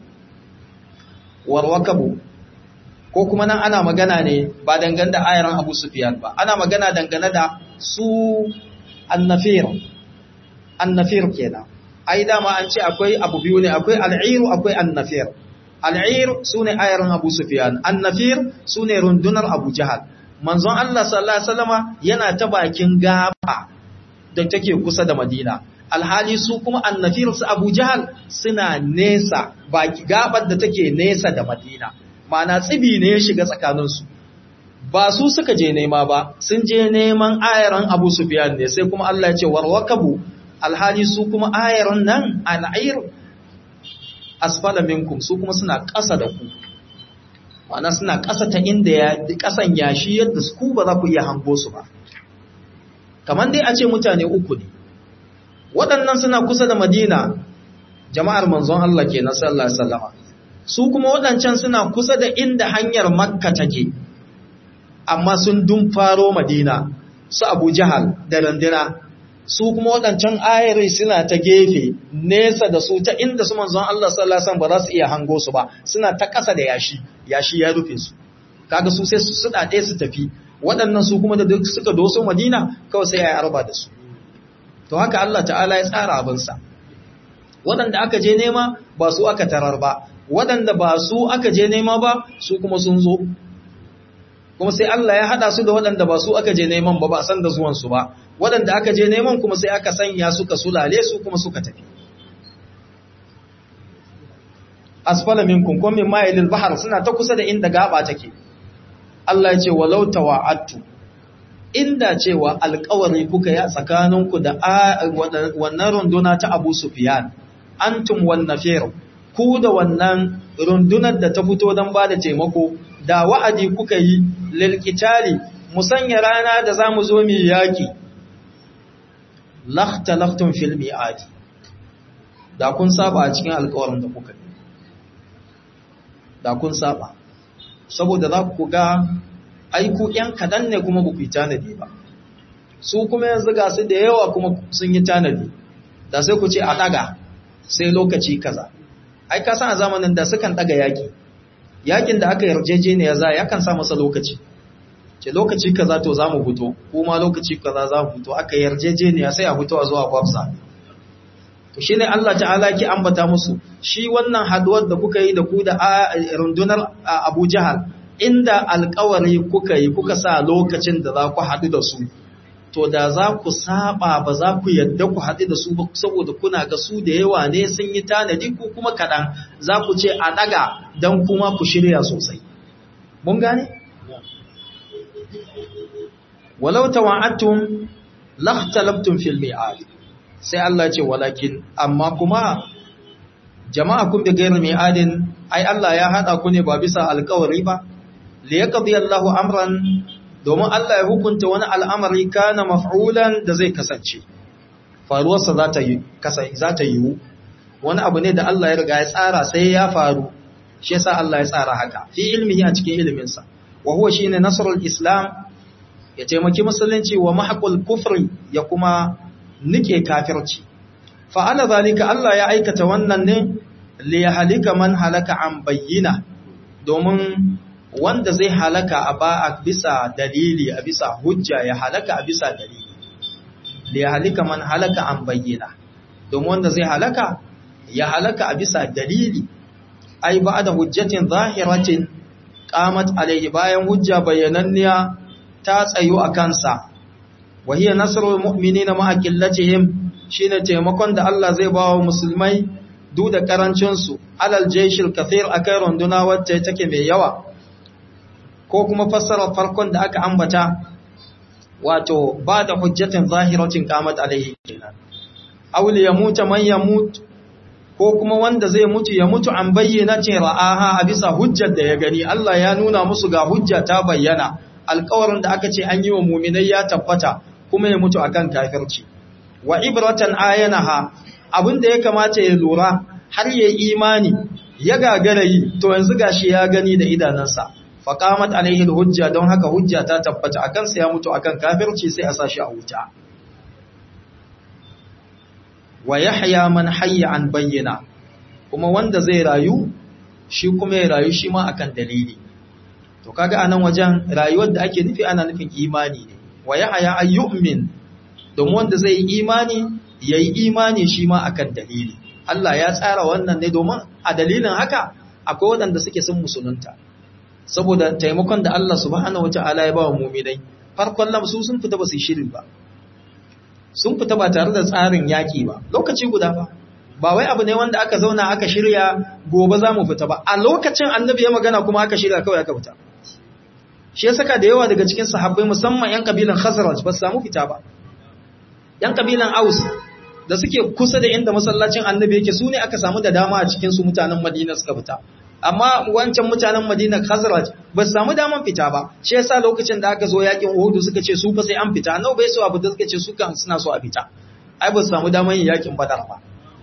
warwakabu ko kuma nan ana magana ne ba dangane da ayaran Abu Sufyan ba ana magana dangane da su annafir annafir kenan ai dama an ce akwai abu biyu ne akwai al'iru akwai annafir al'ir sune ayaran Abu Sufyan annafir sune rundunar Abu Jahal manzon Allah sallallahu alaihi wasallama yana ta bakin gaba da take kusa da Madina alhali su kuma annafir su Abu Jahal suna nesa baki gabar da take nesa da Madina ma'ana tsibi ne ya shiga tsakanin su ba su suka je nema ba sun je neman ayaran Abu Sufyan ne sai kuma Allah ya ce warwakabu alhali su kuma ayaran nan al'air asfala minkum su kuma suna ƙasa da ku ma'ana suna ƙasa ta inda ya ƙasan yashi yadda su ku ba za ku iya hango su ba kamar dai a ce mutane uku ne waɗannan suna kusa da madina jama'ar manzon Allah ke na sallallahu alaihi wasallama su kuma waɗancan suna kusa da inda hanyar makka take amma sun dun faro madina su abu jahal da randina su kuma waɗancan ayari suna ta gefe nesa da su ta inda su manzon Allah sallallahu alaihi wasallam ba za su iya hango su ba suna ta ƙasa da yashi yashi ya rufe su kaga su sai su suɗa ɗaya su tafi waɗannan su kuma da duk suka doso madina kawai sai ya yi arba da su to haka Allah ta'ala ya tsara abinsa waɗanda aka je nema ba su aka tarar ba waɗanda ba su aka je nema ba su kuma sun zo kuma sai Allah ya haɗa su da waɗanda ba su aka je neman ba ba san da zuwansu ba waɗanda aka je neman kuma sai aka sanya suka sulale su kuma suka tafi asfala minkum kuma min ma'ilil bahar suna ta kusa da inda gaba take Allah ya ce walau tawa'attu inda cewa alkawari kuka yi a tsakaninku da wannan runduna ta Abu Sufyan antum wan nafir ku da wannan rundunar da ta fito don ba da taimako da wa'adi kuka yi lil qitali musanya rana da zamu zo mu yaki lakhtalaftum fil mi'ad da kun saba a cikin alkawarin da kuka yi da kun saba saboda za ku ga aiku ‘yan kaɗan ne kuma ba ku yi tanadi ba, su kuma yanzu ga su da yawa kuma sun yi tanadi, da sai ku ce a ɗaga sai lokaci kaza. Ai, ka san a zamanin da sukan ɗaga yaƙi, yaƙin da aka yarjeje ne ya za ya kan sa masa lokaci, ce lokaci kaza to za mu fito, kuma lokaci kaza za mu fito, aka yarjeje ne ya sai a fito a zuwa kwafsa. To shi ne Allah ta'ala ki ambata musu, shi wannan haduwar da kuka yi da ku da rundunar Abu Jahal, inda alkawari kuka yi kuka sa lokacin da za ku haɗu da su to da za ku saba ba za ku yadda ku haɗu da su ba saboda kuna ga su da yawa ne sun yi tanadi ku kuma kaɗan za ku ce a ɗaga don kuma ku shirya sosai mun gane? walau tawa'attum lakhtalaftum fil mi'ad sai Allah ce walakin amma kuma jama'a kun bi gairu mi'adin ai Allah ya hada ku ne ba bisa alƙawari ba li yaqdi Allahu amran domin Allah ya hukunta wani al'amari kana maf'ulan da zai kasance faruwarsa za ta yi za ta yiwu wani abu ne da Allah ya riga ya tsara sai ya faru shi yasa Allah ya tsara haka fi ilmihi a cikin iliminsa wa huwa shine nasrul islam ya taimaki musulunci wa mahqul kufri ya kuma nike kafirci fa ala zalika Allah ya aikata wannan ne li yahlika man halaka an bayyina domin wanda zai halaka a ba a bisa dalili a bisa hujja ya halaka a bisa dalili li yahlika man halaka an bayyina domin wanda zai halaka ya halaka a bisa dalili ai ba da hujjatin zahiratin qamat alaihi bayan hujja bayananniya ta tsayo a kansa wa hiya nasrul mu'minina ma'a qillatihim shine taimakon da Allah zai ba wa musulmai duk da karancin su alal jayshil kathir akai runduna wacce take mai yawa ko kuma fassara farkon da aka ambata wato ba da hujjatin zahiratin qamat alaihi kenan aw li yamuta man yamut ko kuma wanda zai mutu ya mutu an bayyana ce ra'aha a bisa hujjar da ya gani Allah ya nuna musu ga hujja ta bayyana alƙawarin da aka ce an yi wa muminai ya tabbata kuma ya mutu akan kafirci wa ibratan ayanaha abin da ya kamata ya lura har ya imani ya gagara yi to yanzu gashi ya gani da idanansa faqamat alaihi alhujja don haka hujja ta tabbata akan sa ya mutu akan kafirci sai a sashi a wuta wa yahya man hayya an bayyana kuma wanda zai rayu shi kuma ya rayu shi ma akan dalili to kaga anan wajen rayuwar da ake nufi ana nufin imani ne wa yahya ayyumin domin wanda zai yi imani yayi imani shi ma akan dalili Allah ya tsara wannan ne domin a dalilin haka akwai waɗanda suke sun musulunta saboda taimakon da Allah subhanahu wataala ya ba wa mu'minai farkon lamsu sun fita ba su shirin ba sun fita ba tare da tsarin yaƙi ba lokaci guda ba ba wai abu ne wanda aka zauna aka shirya gobe za mu fita ba a lokacin annabi ya magana kuma aka shirya kawai aka fita shi ya saka da yawa daga cikin sahabbai musamman yan kabilan khazraj ba su samu fita ba yan kabilan aus da suke kusa da inda masallacin annabi yake su ne aka samu da dama a cikin su mutanen madina suka fita amma wancan mutanen madina khazraj ba su samu daman fita ba shi yasa lokacin da aka zo yakin uhudu suka ce su fa sai an fita annabi bai so abu da suka ce su kan suna so a fita ai ba su samu daman yin yakin badar ba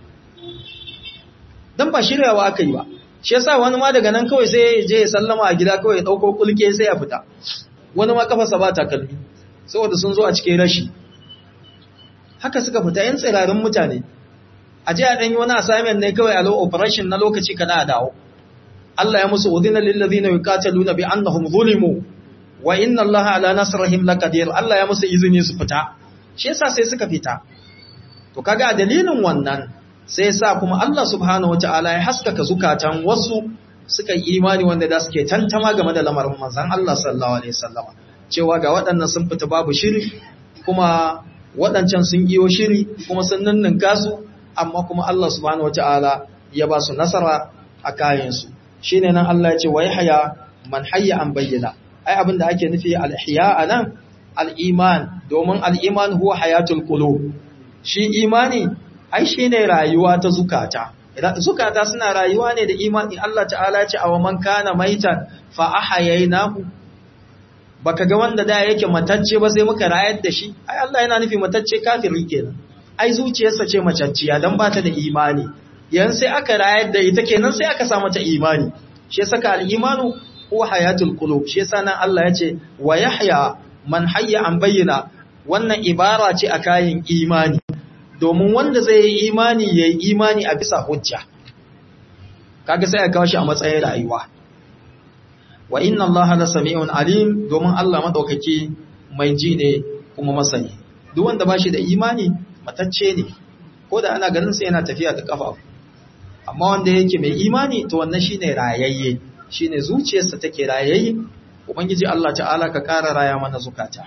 dan ba shiryawa aka yi ba shi yasa wani ma daga nan kawai sai ya je ya sallama a gida kawai ya dauko kulke sai ya fita wani ma kafarsa ba takalmi saboda sun zo a cikin rashi haka suka fita yan tsirarin mutane a je a ɗanyi wani assignment ne kawai a low operation na lokaci kada a dawo Allah ya musu udhina lil ladina yuqataluna bi annahum zulimu wa inna Allaha ala nasrihim laqadir Allah ya musu izini su fita shi yasa sai suka fita to kaga a dalilin wannan sai yasa kuma Allah subhanahu wataala ya haskaka zukatan wasu suka yi imani wanda da suke tantama game da lamarin manzon Allah sallallahu alaihi wasallama cewa ga waɗannan sun fita babu shiri kuma waɗancan sun iyo shiri kuma sun ninninka su amma kuma Allah subhanahu wataala ya ba su nasara a kayansu shine nan Allah ya ce wa yahya man hayya an bayyana ai abin da ake nufi al-ihya anan al-iman domin al-iman huwa hayatul qulub shi imani ai shine rayuwa ta zukata zukata suna rayuwa ne da imani Allah ta'ala ya ce aw man kana maitan fa ahyaynahu baka ga wanda da yake matacce ba sai muka rayar da shi ai Allah yana nufi matacce kafiri kenan ai zuciyarsa ce macacciya dan bata da imani yan sai aka rayar da ita kenan sai aka samu ta imani shi yasa ka al-imanu huwa hayatul qulub shi yasa nan Allah yace wa yahya man hayya an bayyana wannan ibara ce a kayan imani domin wanda zai yi imani yayi imani a bisa hujja kaga sai aka kawo shi a matsayin rayuwa wa inna Allaha la sami'un alim domin Allah madaukaki mai ji ne kuma masani duk wanda bashi da imani matacce ne ko da ana ganin sa yana tafiya da kafa amma wanda yake mai imani to wannan shine rayayye shine zuciyarsa take rayayye ubangiji Allah ta'ala ka ƙara raya mana zukata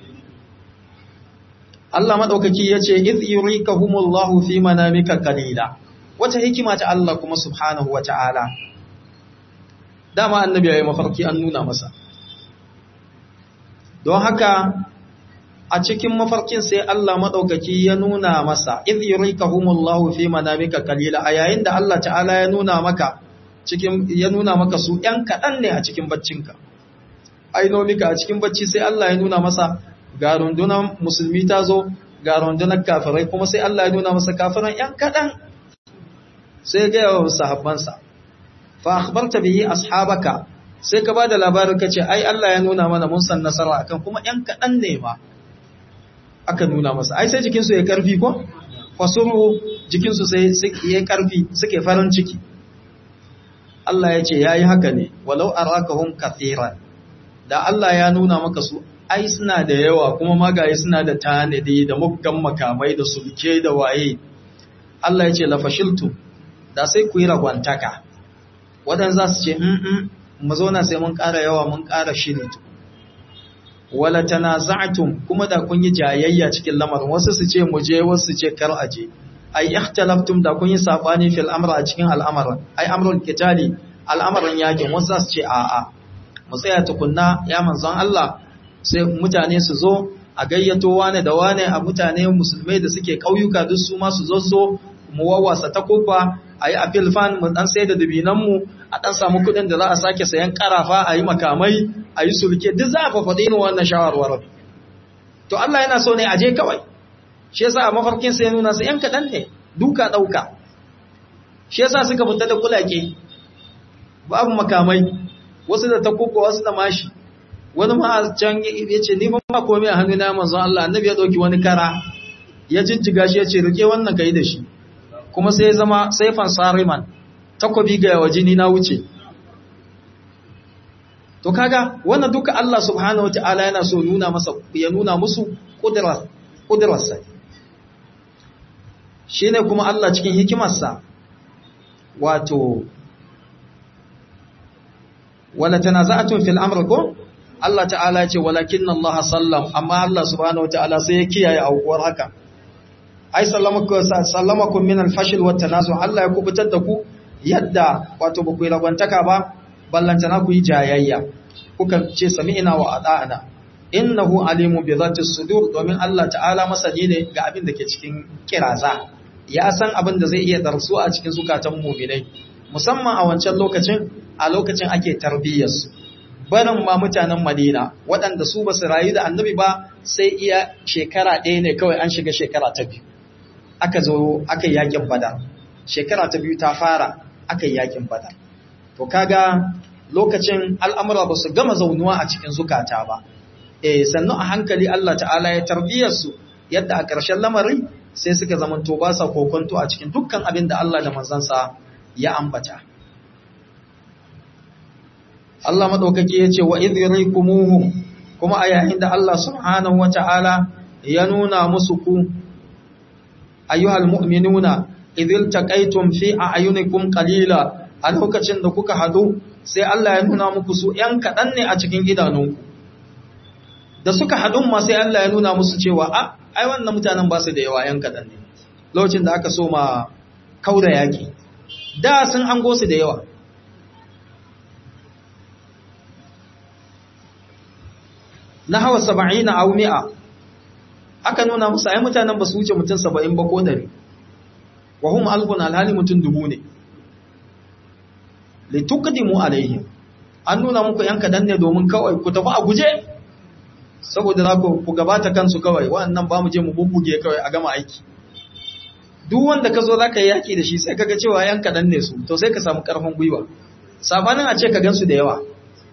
Allah madaukaki yace iz yurikahumullahu fi manamika qalila wata hikima ta Allah kuma subhanahu wa ta'ala dama annabi yayi mafarki an nuna masa don haka a cikin mafarkin sai Allah madaukaki ya nuna masa idh yurikahumullahu fi manamika qalila a yayin da Allah ta'ala ya nuna maka cikin ya nuna maka su ɗan kaɗan ne a cikin baccinka ainomika a cikin bacci sai Allah ya nuna masa ga rundunar musulmi ta zo ga rundunar kafirai kuma sai Allah ya nuna masa kafiran ‘yan kaɗan sai ga yawan sahabbansa fa akhbarta bihi ashabaka sai ka ba da labarin ka ce ai Allah ya nuna mana mun san nasara akan kuma ‘yan kaɗan ne ma aka nuna masa ai sai jikinsu ya karfi ko fasuru jikinsu sai ya karfi suke farin ciki Allah ya ce ya yi haka ne walau arakahum kathiran da Allah ya nuna maka su ai suna da yawa kuma magaye suna da tanadi da muggan makamai da sulke da waye Allah ya ce la fashiltu da sai ku yi ragwantaka wadan za su ce mm mu zauna sai mun ƙara yawa mun ƙara shiri wala tanaza'tum kuma da kun yi jayayya cikin lamarin wasu su ce mu je wasu su ce kar aje ai ikhtalaftum da kun yi sabani fil amra a cikin al'amarin ai amrul qitali al'amarin yakin wasu za su ce a'a mu tsaya tukunna ya manzon Allah sai mutane su zo a gayyato wane da wane a mutane musulmai da suke ƙauyuka duk su ma su zo zo mu wawasa ta kofa a yi apil fan mu dan sai da dubinanmu a dan samu kuɗin da za a sake sayan karafa a yi makamai a yi sulke duk za a fafaɗi irin wannan shawarwarar to Allah yana so ne a je kawai shi yasa a mafarkin sai nuna su yan kaɗan ne duka ɗauka shi yasa suka fita da kulake babu makamai wasu da takuka wasu da mashi wani ma can ya ce ni ba komai a hannu na manzon Allah annabi ya dauki wani kara ya jijjiga shi ya ce rike wannan kai da shi kuma sai ya zama saifan sariman takobi ga yawa jini na wuce to kaga wannan duka Allah subhanahu wataala yana so nuna masa ya nuna musu kudrar kudrarsa shine kuma Allah cikin hikimarsa wato wala tanaza'atun fil amr ko Allah ta'ala ce walakin Allah sallam amma Allah subhanahu wataala sai ya kiyaye aukuwar haka ai sallamakum min al-fashil wa tanazu Allah ya kubutar da ku yadda wato ba ku yi ragwantaka ba ballantana ku yi jayayya kuka ce sami'na wa ata'na innahu alimu bi dhati sudur domin Allah ta'ala masani ne ga abin da ke cikin kiraza ya san abin da zai iya darsu a cikin zukatan mu'minai musamman a wancan lokacin a lokacin ake tarbiyyarsu barin ma mutanen Madina waɗanda su ba su rayu da annabi ba sai iya shekara ɗaya ne kawai an shiga shekara ta biyu aka zo aka yi yakin badar shekara ta biyu ta fara aka yi yakin badar to kaga lokacin al'amura ba su gama zaunuwa a cikin zukata ba eh sannu a hankali Allah ta'ala ya tarbiyarsu yadda a ƙarshen lamari sai suka zamanto ba sa kokonto a cikin dukkan abin da Allah da manzansa ya ambata Allah maɗaukaki ya ce wa idrikumuhum kuma a yayin da Allah subhanahu wata'ala ya nuna musu ku ayyuhal mu'minuna idil taqaytum fi a'yunikum qalila a lokacin da kuka hadu sai Allah ya nuna muku su ‘yan kaɗan ne a cikin idanunku da suka haɗun ma sai Allah ya nuna musu cewa a ai wannan mutanen ba su da yawa ‘yan kaɗan ne lokacin da aka so ma kauda yaƙi da sun ango su da yawa na hawa saba'in a mi'a aka nuna musu ai mutanen ba su wuce mutum saba'in ba ko dari wa hum alfun alhali mutum dubu ne litukadimu alaihim an nuna muku yan kadan ne domin kawai ku tafi a guje saboda za ku gabata kansu kawai wannan ba mu je mu bubbuge kawai a gama aiki duk wanda ka zo za ka yi yaƙi da shi sai kaga cewa yan kadan ne su to sai ka samu ƙarfin gwiwa sabanin a ce ka gansu da yawa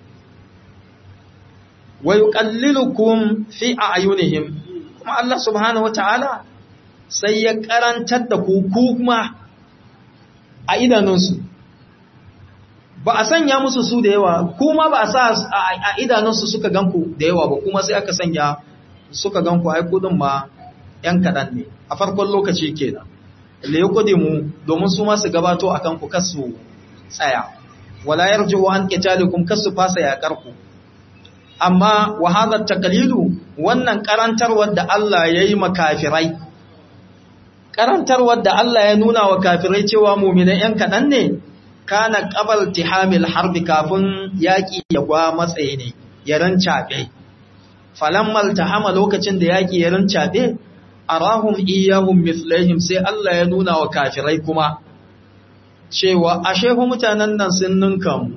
wa yuqallilukum fi a'yunihim kuma Allah subhanahu wataala sai ya karantar da ku kuma a idanunsu ba a sanya musu su da yawa kuma ba a sa a idanunsu suka ganku da yawa ba kuma sai aka sanya suka ganku ai kudin ma yan kaɗan ne a farkon lokaci kenan le mu domin su ma su gabato akan ku kasu tsaya wala yarju an qitalikum kasu fasa yakar ku amma wa hadha taqlidu wannan karantarwar da Allah yayi makafirai karantarwar da Allah ya nuna wa kafirai cewa mu'minan yan kaɗan ne kana qabal tihamil harbi kafin yaki ya gwa matsayi ne ya rancabe falammal tahama lokacin da yaki ya rincabe arahum iyahum mithlaihim sai Allah ya nuna wa kafirai kuma cewa ashe fa mutanen nan sun ninka mu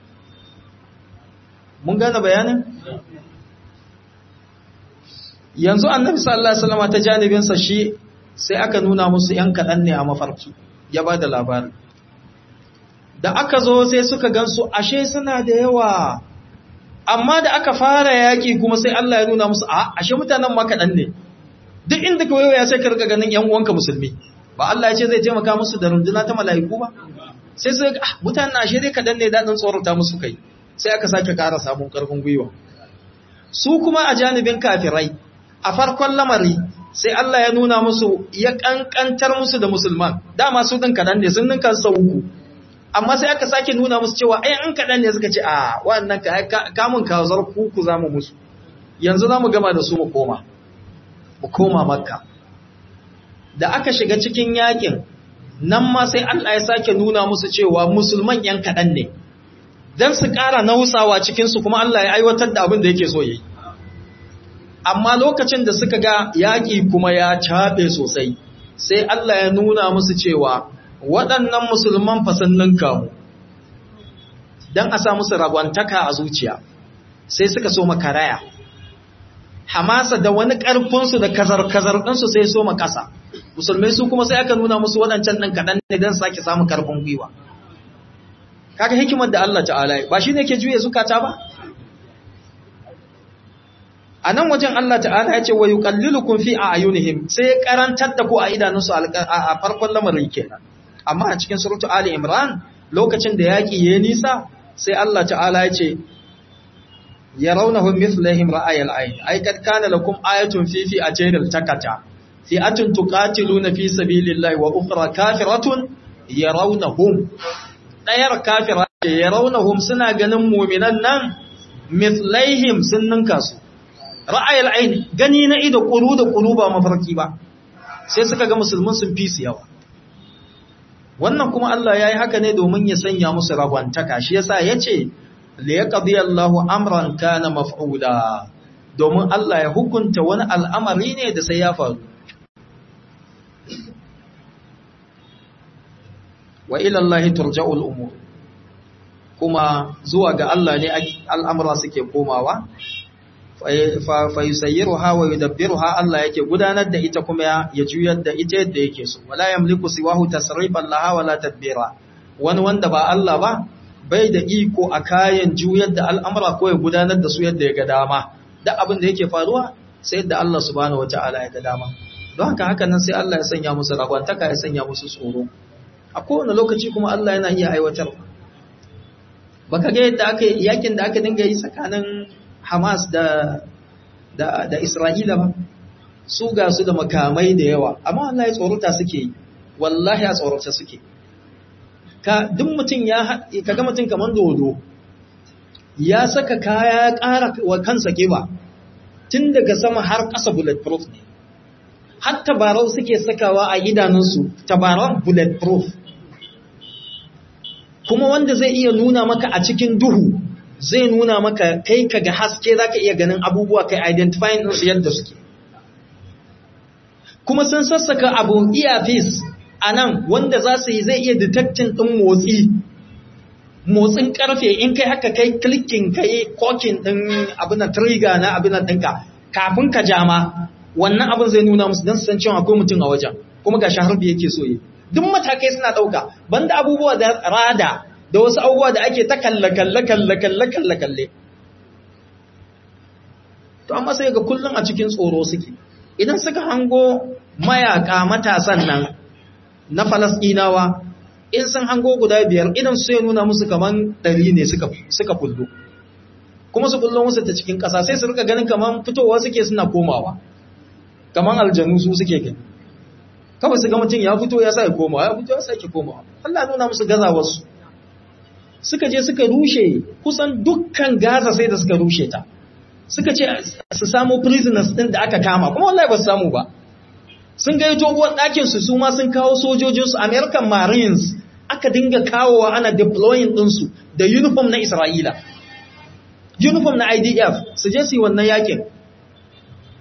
mun gane bayanin yanzu annabi sallallahu alaihi wasallam ta janibin sa shi sai aka nuna musu yan kadan ne a mafarki ya bada labari da aka zo sai suka gansu ashe suna da yawa amma da aka fara yaki kuma sai Allah ya nuna musu a ashe mutanen ma kadan ne duk inda ka wayo ya sai ka riga ganin yan uwanka musulmi ba Allah ya ce zai taimaka musu da runduna ta mala'iku ba sai sai ah mutanen ashe dai kadan ne dadin tsorata musu kai sai aka sake ƙara samun ƙarfin gwiwa su kuma a janibin kafirai a farkon lamari sai Allah ya nuna musu ya kankantar musu da musulman dama su din kadan ne sun ninka sau uku amma sai aka sake nuna musu cewa ai an kadan ne suka ce a wannan ka kamun kawazar kuku zamu musu yanzu zamu gama da su mu koma mu koma makka da aka shiga cikin yakin nan ma sai Allah ya sake nuna musu cewa musulman yan kadan ne dan su ƙara nausawa cikin su kuma Allah ya aiwatar da abin da yake so yi amma lokacin da suka ga yaƙi kuma ya caɓe sosai sai Allah ya nuna musu cewa waɗannan musulman fasannin kamu don a sa musu ragwantaka a zuciya sai suka so makaraya hamasa da wani ƙarfinsu da kazar-kazar ɗinsu sai so makasa musulmai su kuma sai aka nuna musu waɗancan ɗin kaɗan ne don sake samun ƙarfin gwiwa kaga hikimar da Allah ta'ala ba shi ne ke juye zukata ba a nan wajen Allah ta'ala ya ce wa yuqallilukum fi a'yunihim sai karantar da ku a idanunsu a farkon lamarin kenan amma a cikin suratu ali imran lokacin da yaki yayi nisa sai Allah ta'ala ya ce yarawnahum mithlahum ra'ayal ayn ay kad kana lakum ayatun fi fi ajayril takata fi atun tuqatiluna fi sabilillahi wa ukhra kafiratun yarawnahum dayar kafira yarawnahum suna ganin mu'minan nan mithlaihim sun ninka su ra'ayil aini gani na ido kuru da kuru ba mafarki ba sai suka ga musulmin sun fi su yawa wannan kuma Allah yayi haka ne domin ya sanya musu ragwantaka shi yasa yace li yaqdi Allahu amran kana maf'ula domin Allah ya hukunta wani al'amari ne da sai ya faru wa ila Allah turja'ul umur kuma zuwa ga Allah ne al'amura suke komawa fa yusayyiruha wa yudabbiruha Allah yake gudanar da ita kuma ya juyar da ita yadda yake so wala yamliku siwahu tasrifan laha wala tadbira wani wanda ba Allah ba bai da iko a kayan juyar da al'amura ko ya gudanar da su yadda ya ga dama da abin da yake faruwa sai yadda Allah subhanahu wataala ya ga dama don haka haka nan sai Allah ya sanya musu ragwantaka ya sanya musu tsoro a kowane lokaci kuma Allah yana iya aiwatar baka ga yadda aka yakin da aka dinga yi tsakanin Hamas da, da, da Isra'ila ba, su ga su da makamai da yawa, amma Allah ya tsorata suke yi, wallahi a tsorata suke. Ka duk mutum ya kaga mutum kamar dodo, ya saka kaya ya ƙara wa kansa ƙiba, tun daga sama har ƙasa bulletproof ne. Har tabarau suke sakawa a idanunsu, tabarau bulletproof. Kuma wanda zai iya nuna maka a cikin duhu, zai nuna maka kai ka ga haske za ka iya ganin abubuwa kai identifying ɗinsu yadda suke kuma sun sassaka abu earpiece a nan wanda za su yi zai iya detecting ɗin motsi motsin ƙarfe in kai haka kai clicking kai kokin ɗin abin trigger na abin ɗinka kafin ka jama wannan abin zai nuna musu don su san cewa akwai mutum a wajen kuma ga shaharbi yake so yi duk matakai suna ɗauka banda abubuwa da rada da wasu abubuwa da ake ta kalle-kalle-kalle-kalle-kalle. To, amma sai ga kullum a cikin tsoro suke, idan suka hango mayaka matasan nan na Falasɗinawa, in sun hango guda biyar idan su ya nuna musu kaman ɗari ne suka kullo. Kuma su kullo musu ta cikin ƙasa sai su rika ganin kaman fitowa suke suna komawa, kaman aljanu su suke gani. Kawai su ga mutum ya fito ya sa ya komawa, ya fito ya sa ya komawa. Allah nuna musu gazawarsu. suka je suka rushe kusan dukkan Gaza sai da suka rushe ta suka ce su samu prisoners din da aka kama kuma wallahi ba su samu ba sun ga yato uwar ɗakin su su ma sun kawo sojojinsu American Marines aka dinga kawowa ana deploying ɗinsu da uniform na Isra'ila uniform na IDF su je su yi wannan yakin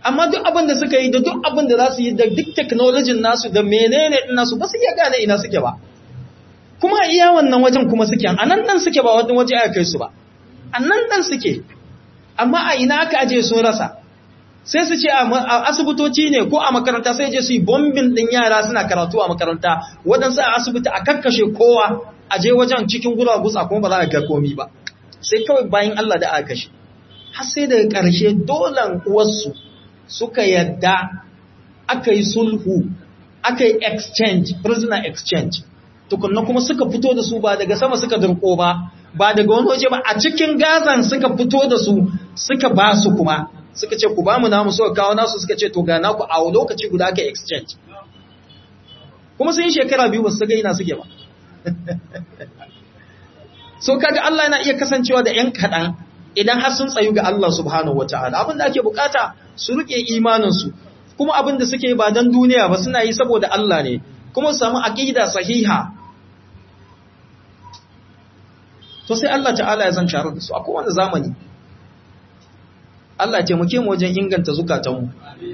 amma duk abin da suka yi da duk abin da za su yi da duk technology nasu da menene din nasu ba su iya gane ina suke ba kuma iya wannan wajen kuma suke a nan dan suke ba wani waje aka kai su ba a nan dan suke amma a ina aka aje sun rasa sai su ce a asibitoci ne ko a makaranta sai je su yi bombin din yara suna karatu a makaranta waɗansu a asibiti a kakkashe kowa a je wajen cikin guragusa kuma ba za a ga komi ba sai kawai bayan Allah da aka kashe har sai daga ƙarshe dolan uwarsu suka yadda aka yi sulhu aka yi exchange prisoner exchange tukunna kuma suka fito da su ba daga sama suka dirko ba ba daga wani waje ba a cikin gazan suka fito da su suka ba su kuma suka ce ku ba mu namu suka kawo nasu suka ce to ga naku a lokaci guda aka exchange kuma sun yi shekara biyu ba su ga ina suke ba so kaga Allah yana iya kasancewa da ‘yan kaɗan idan har sun tsayu ga Allah subhanahu wata'ala abinda ake bukata su rike imaninsu kuma abinda suke ba don duniya ba suna yi saboda Allah ne kuma su samu aƙida sahiha to sai Allah ta'ala ya zan sharar da su a kowane zamani Allah taimake mu wajen inganta zukatanmu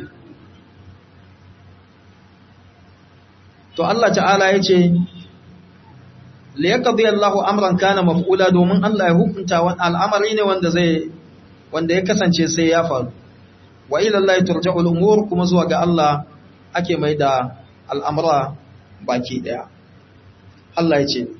to Allah ta'ala ya ce liyaqdi Allahu amran kana maf'ula domin Allah ya hukunta wani al'amari ne wanda zai wanda ya kasance sai ya faru wa ila Allah turja'u al-umur kuma zuwa ga Allah ake mai da al'amura baki daya Allah ya ce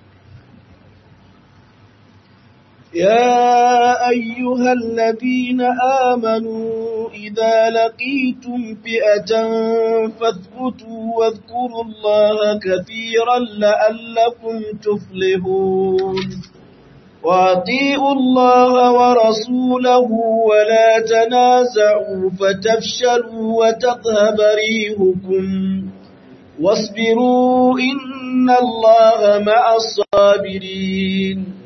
يا أيها الذين آمنوا إذا لقيتم فئة فاثبتوا واذكروا الله كثيرا لعلكم تفلحون وأطيعوا الله ورسوله ولا تنازعوا فتفشلوا وتذهب ريهكم واصبروا إن الله مع الصابرين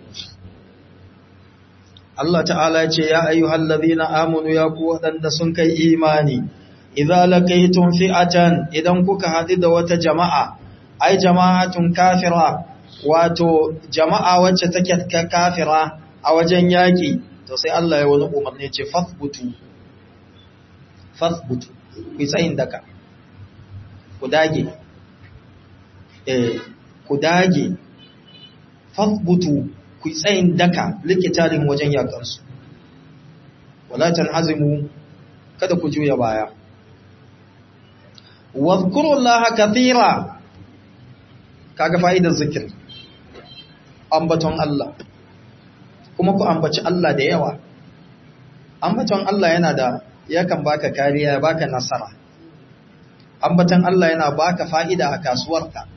Allah ta'ala ce ya ayyuhal ladhina amanu ya ku wadanda sun kai imani idza laqaytum fi'atan idan kuka hadu da wata jama'a ai jama'atun kafira wato jama'a wacce take kafira a wajen yaki to sai Allah ya wani umarni ce fathbutu fathbutu ku tsayin daka ku dage eh ku dage fathbutu ku tsayin daka likitalin wajen yakansu wala tanhazimu kada ku juya baya wadhkurullaha kathira kaga fa'idar zikir ambaton Allah kuma ku ambaci Allah da yawa ambaton Allah yana da yakan baka kariya baka nasara ambaton Allah yana baka fa'ida a kasuwarka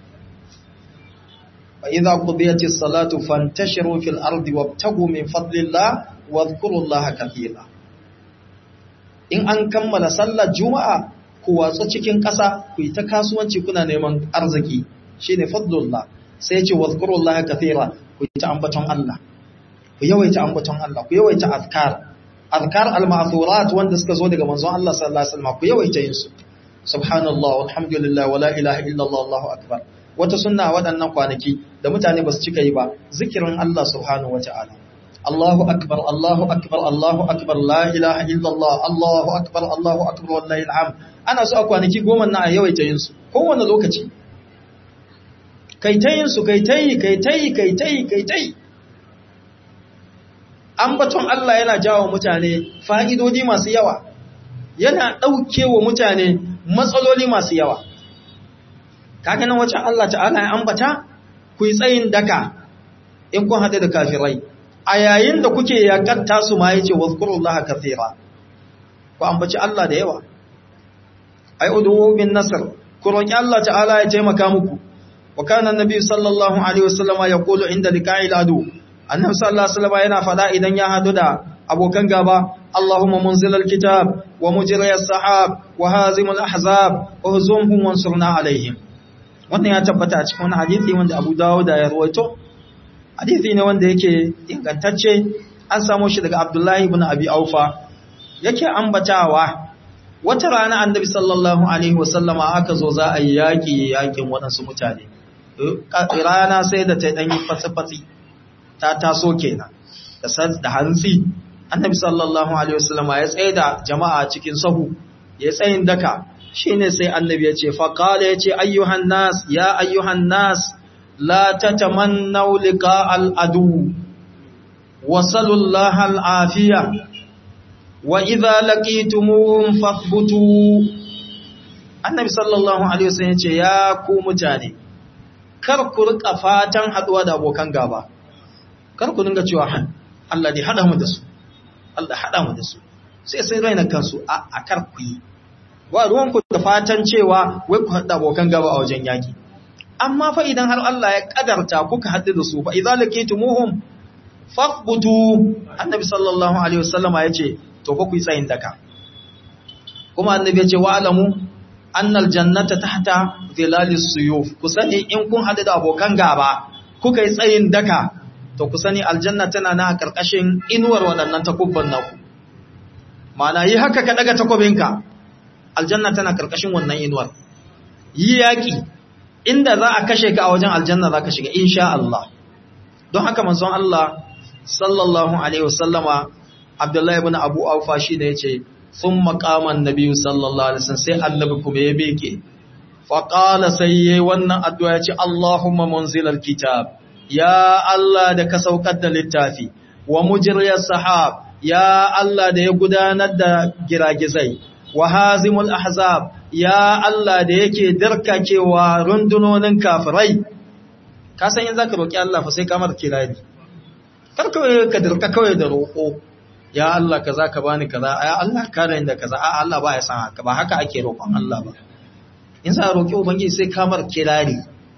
فإذا قضيت الصلاة فانتشروا في الأرض وابتغوا من فضل الله واذكروا الله كثيرا in an kammala sallar juma'a ku watsu cikin ƙasa ku yi ta kasuwanci kuna neman arziki shine fadlullah sai ce wadhkurullah kathira ku yi ta ambaton Allah ku yawaita ambaton Allah ku yawaita azkar azkar al-ma'thurat wanda suka zo daga manzon Allah sallallahu alaihi wasallam ku yawaita yin su subhanallah walhamdulillah wala ilaha illallah allahu akbar wata sunna waɗannan kwanaki da mutane ba su cika yi ba zikirin Allah subhanahu wata'ala Allahu akbar Allahu akbar Allahu akbar la ilaha illallah Allahu akbar Allahu akbar wallahi alham ana so a kwanaki goma na a yawaita yin su kowane lokaci kai ta yin su kai ta yi kai ta yi kai ta yi kai ta yi ambaton Allah yana jawo mutane fa'idodi masu yawa yana ɗauke wa mutane matsaloli masu yawa kaga nan wacce Allah ta'ala ya ambata ku yi tsayin daka in kun haɗe da kafirai a yayin da kuke yakatta su ma yace wazkurullaha kathira ku ambaci Allah da yawa ai udu bin nasr ku roki Allah ta'ala ya taimaka muku wa kana annabi sallallahu alaihi wasallama yaqulu inda liqa'il adu annabi sallallahu alaihi wasallama yana fada idan ya hadu da abokan gaba Allahumma munzilal kitab wa mujriyas sahab wa hazimul ahzab uhzumhum wansurna alaihim wannan ya tabbata a cikin wani hadisi wanda Abu Dawud ya rawaito hadisi ne wanda yake ingantacce an samu shi daga Abdullahi ibn Abi Aufa yake ambatawa wata rana Annabi sallallahu alaihi wasallama aka zo za a yi yaki yakin waɗansu mutane rana sai da ta dan yi fatsi ta taso kenan da da hantsi annabi sallallahu alaihi wasallama ya tsaye da jama'a cikin sahu ya tsayin daka shine sai annabi ya ce faqala ya ce ayyuhan nas ya ayyuhan nas la tatamannaw liqa al adu wa sallallahu al afiya wa idha laqitumuhum fathbutu annabi sallallahu alaihi wasallam ya ce ya ku mutane kar ku rika fatan haduwa da abokan gaba kar ku dinga cewa Allah ne hada mu da su Allah hada mu da su sai sai raina kansu a kar ku yi ba ruwan ku da fatan cewa wai ku hada abokan gaba a wajen yaki amma fa idan har Allah ya kadarta kuka hadu da su fa idza lakitumuhum fathbutu annabi sallallahu alaihi wasallam ya ce to ku yi tsayin daka kuma annabi ya ce wa alamu annal jannata tahta zilalis suyuf ku sani in kun hadu da abokan gaba kuka yi tsayin daka to ku sani aljanna tana na karkashin inuwar waɗannan takubban naku ma'ana yi haka ka daga takobinka aljanna tana karkashin wannan inuwar yi yaki inda za a kashe ka a wajen aljanna za ka shiga insha Allah don haka manzon Allah sallallahu alaihi wasallama Abdullahi ibn Abu Aufa shi ne yace sun makaman nabi sallallahu alaihi wasallam sai annabi kuma ya beke faqala sai yayi wannan addu'a yace Allahumma munzilal kitab ya Allah da ka saukar da littafi wa mujriyas sahab ya Allah da ya gudanar da giragizai wa hazimul ahzab ya Allah da yake darkakewa rundunonin kafirai ka san yin zaka roki Allah fa sai ka mar kirari kar kawai ka dirka kawai da roko ya Allah kaza ka bani kaza ya Allah ka da inda kaza a Allah ba ya san haka ba haka ake roƙon Allah ba in sa roki ubangiji sai ka mar kirari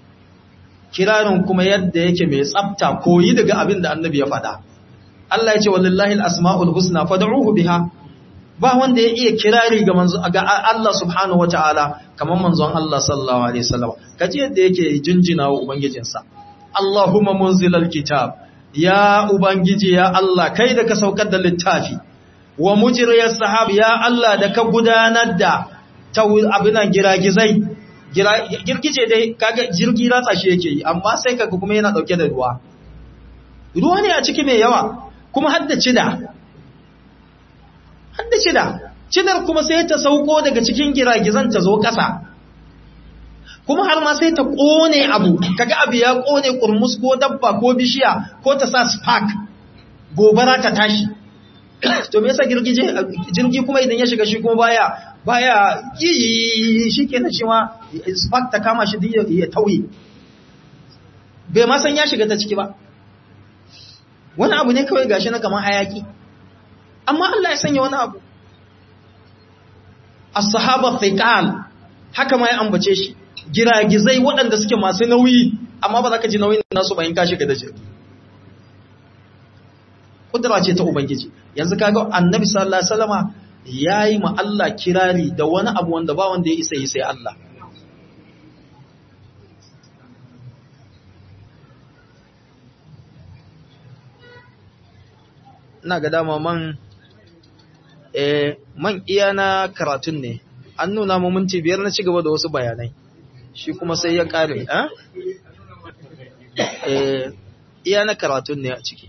kirarin kuma yadda yake mai tsafta koyi daga abin da annabi ya faɗa Allah ya ce wallahi al-asma'ul husna fad'uhu biha ba wanda ya iya kirari ga manzo ga Allah subhanahu wataala kamar manzon Allah sallallahu alaihi wasallam kaji yadda yake jinjina wa ubangijinsa Allahumma munzilal kitab ya ubangiji ya Allah kai da ka saukar da littafi wa mujriyas sahab ya Allah da ka gudanar da abinan giragizai girgije dai kaga jirgi ratsa shi yake yi amma sai kaga kuma yana dauke da ruwa ruwa ne a ciki mai yawa kuma hadda cida hadda cida cidar kuma sai ta sauko daga cikin giragizan ta zo ƙasa kuma har ma sai ta ƙone abu kaga abu ya ƙone kurmus ko dabba ko bishiya ko ta sa spark gobara ta tashi to me yasa girgije jirgi kuma idan ya shiga shi kuma baya baya yi shi kenan shi ma spark ta kama shi ya tauye bai ma san ya shiga ta ciki ba wani abu ne kawai gashi na kamar hayaki amma Allah ya sanya wani abu as-sahaba thiqal haka ma ya ambace shi giragizai waɗanda suke masu nauyi amma ba za ka ji nauyin nasu bayan ka shiga da jirgi kudura ce ta ubangiji yanzu kaga annabi sallallahu alaihi wasallama yayi ma Allah kirari da wani abu wanda ba wanda ya isa yi sai Allah ina ga dama man eh man iya na karatun ne an nuna mu minti biyar na ci gaba da wasu bayanai shi kuma sai ya kare eh iya na karatun ne a ciki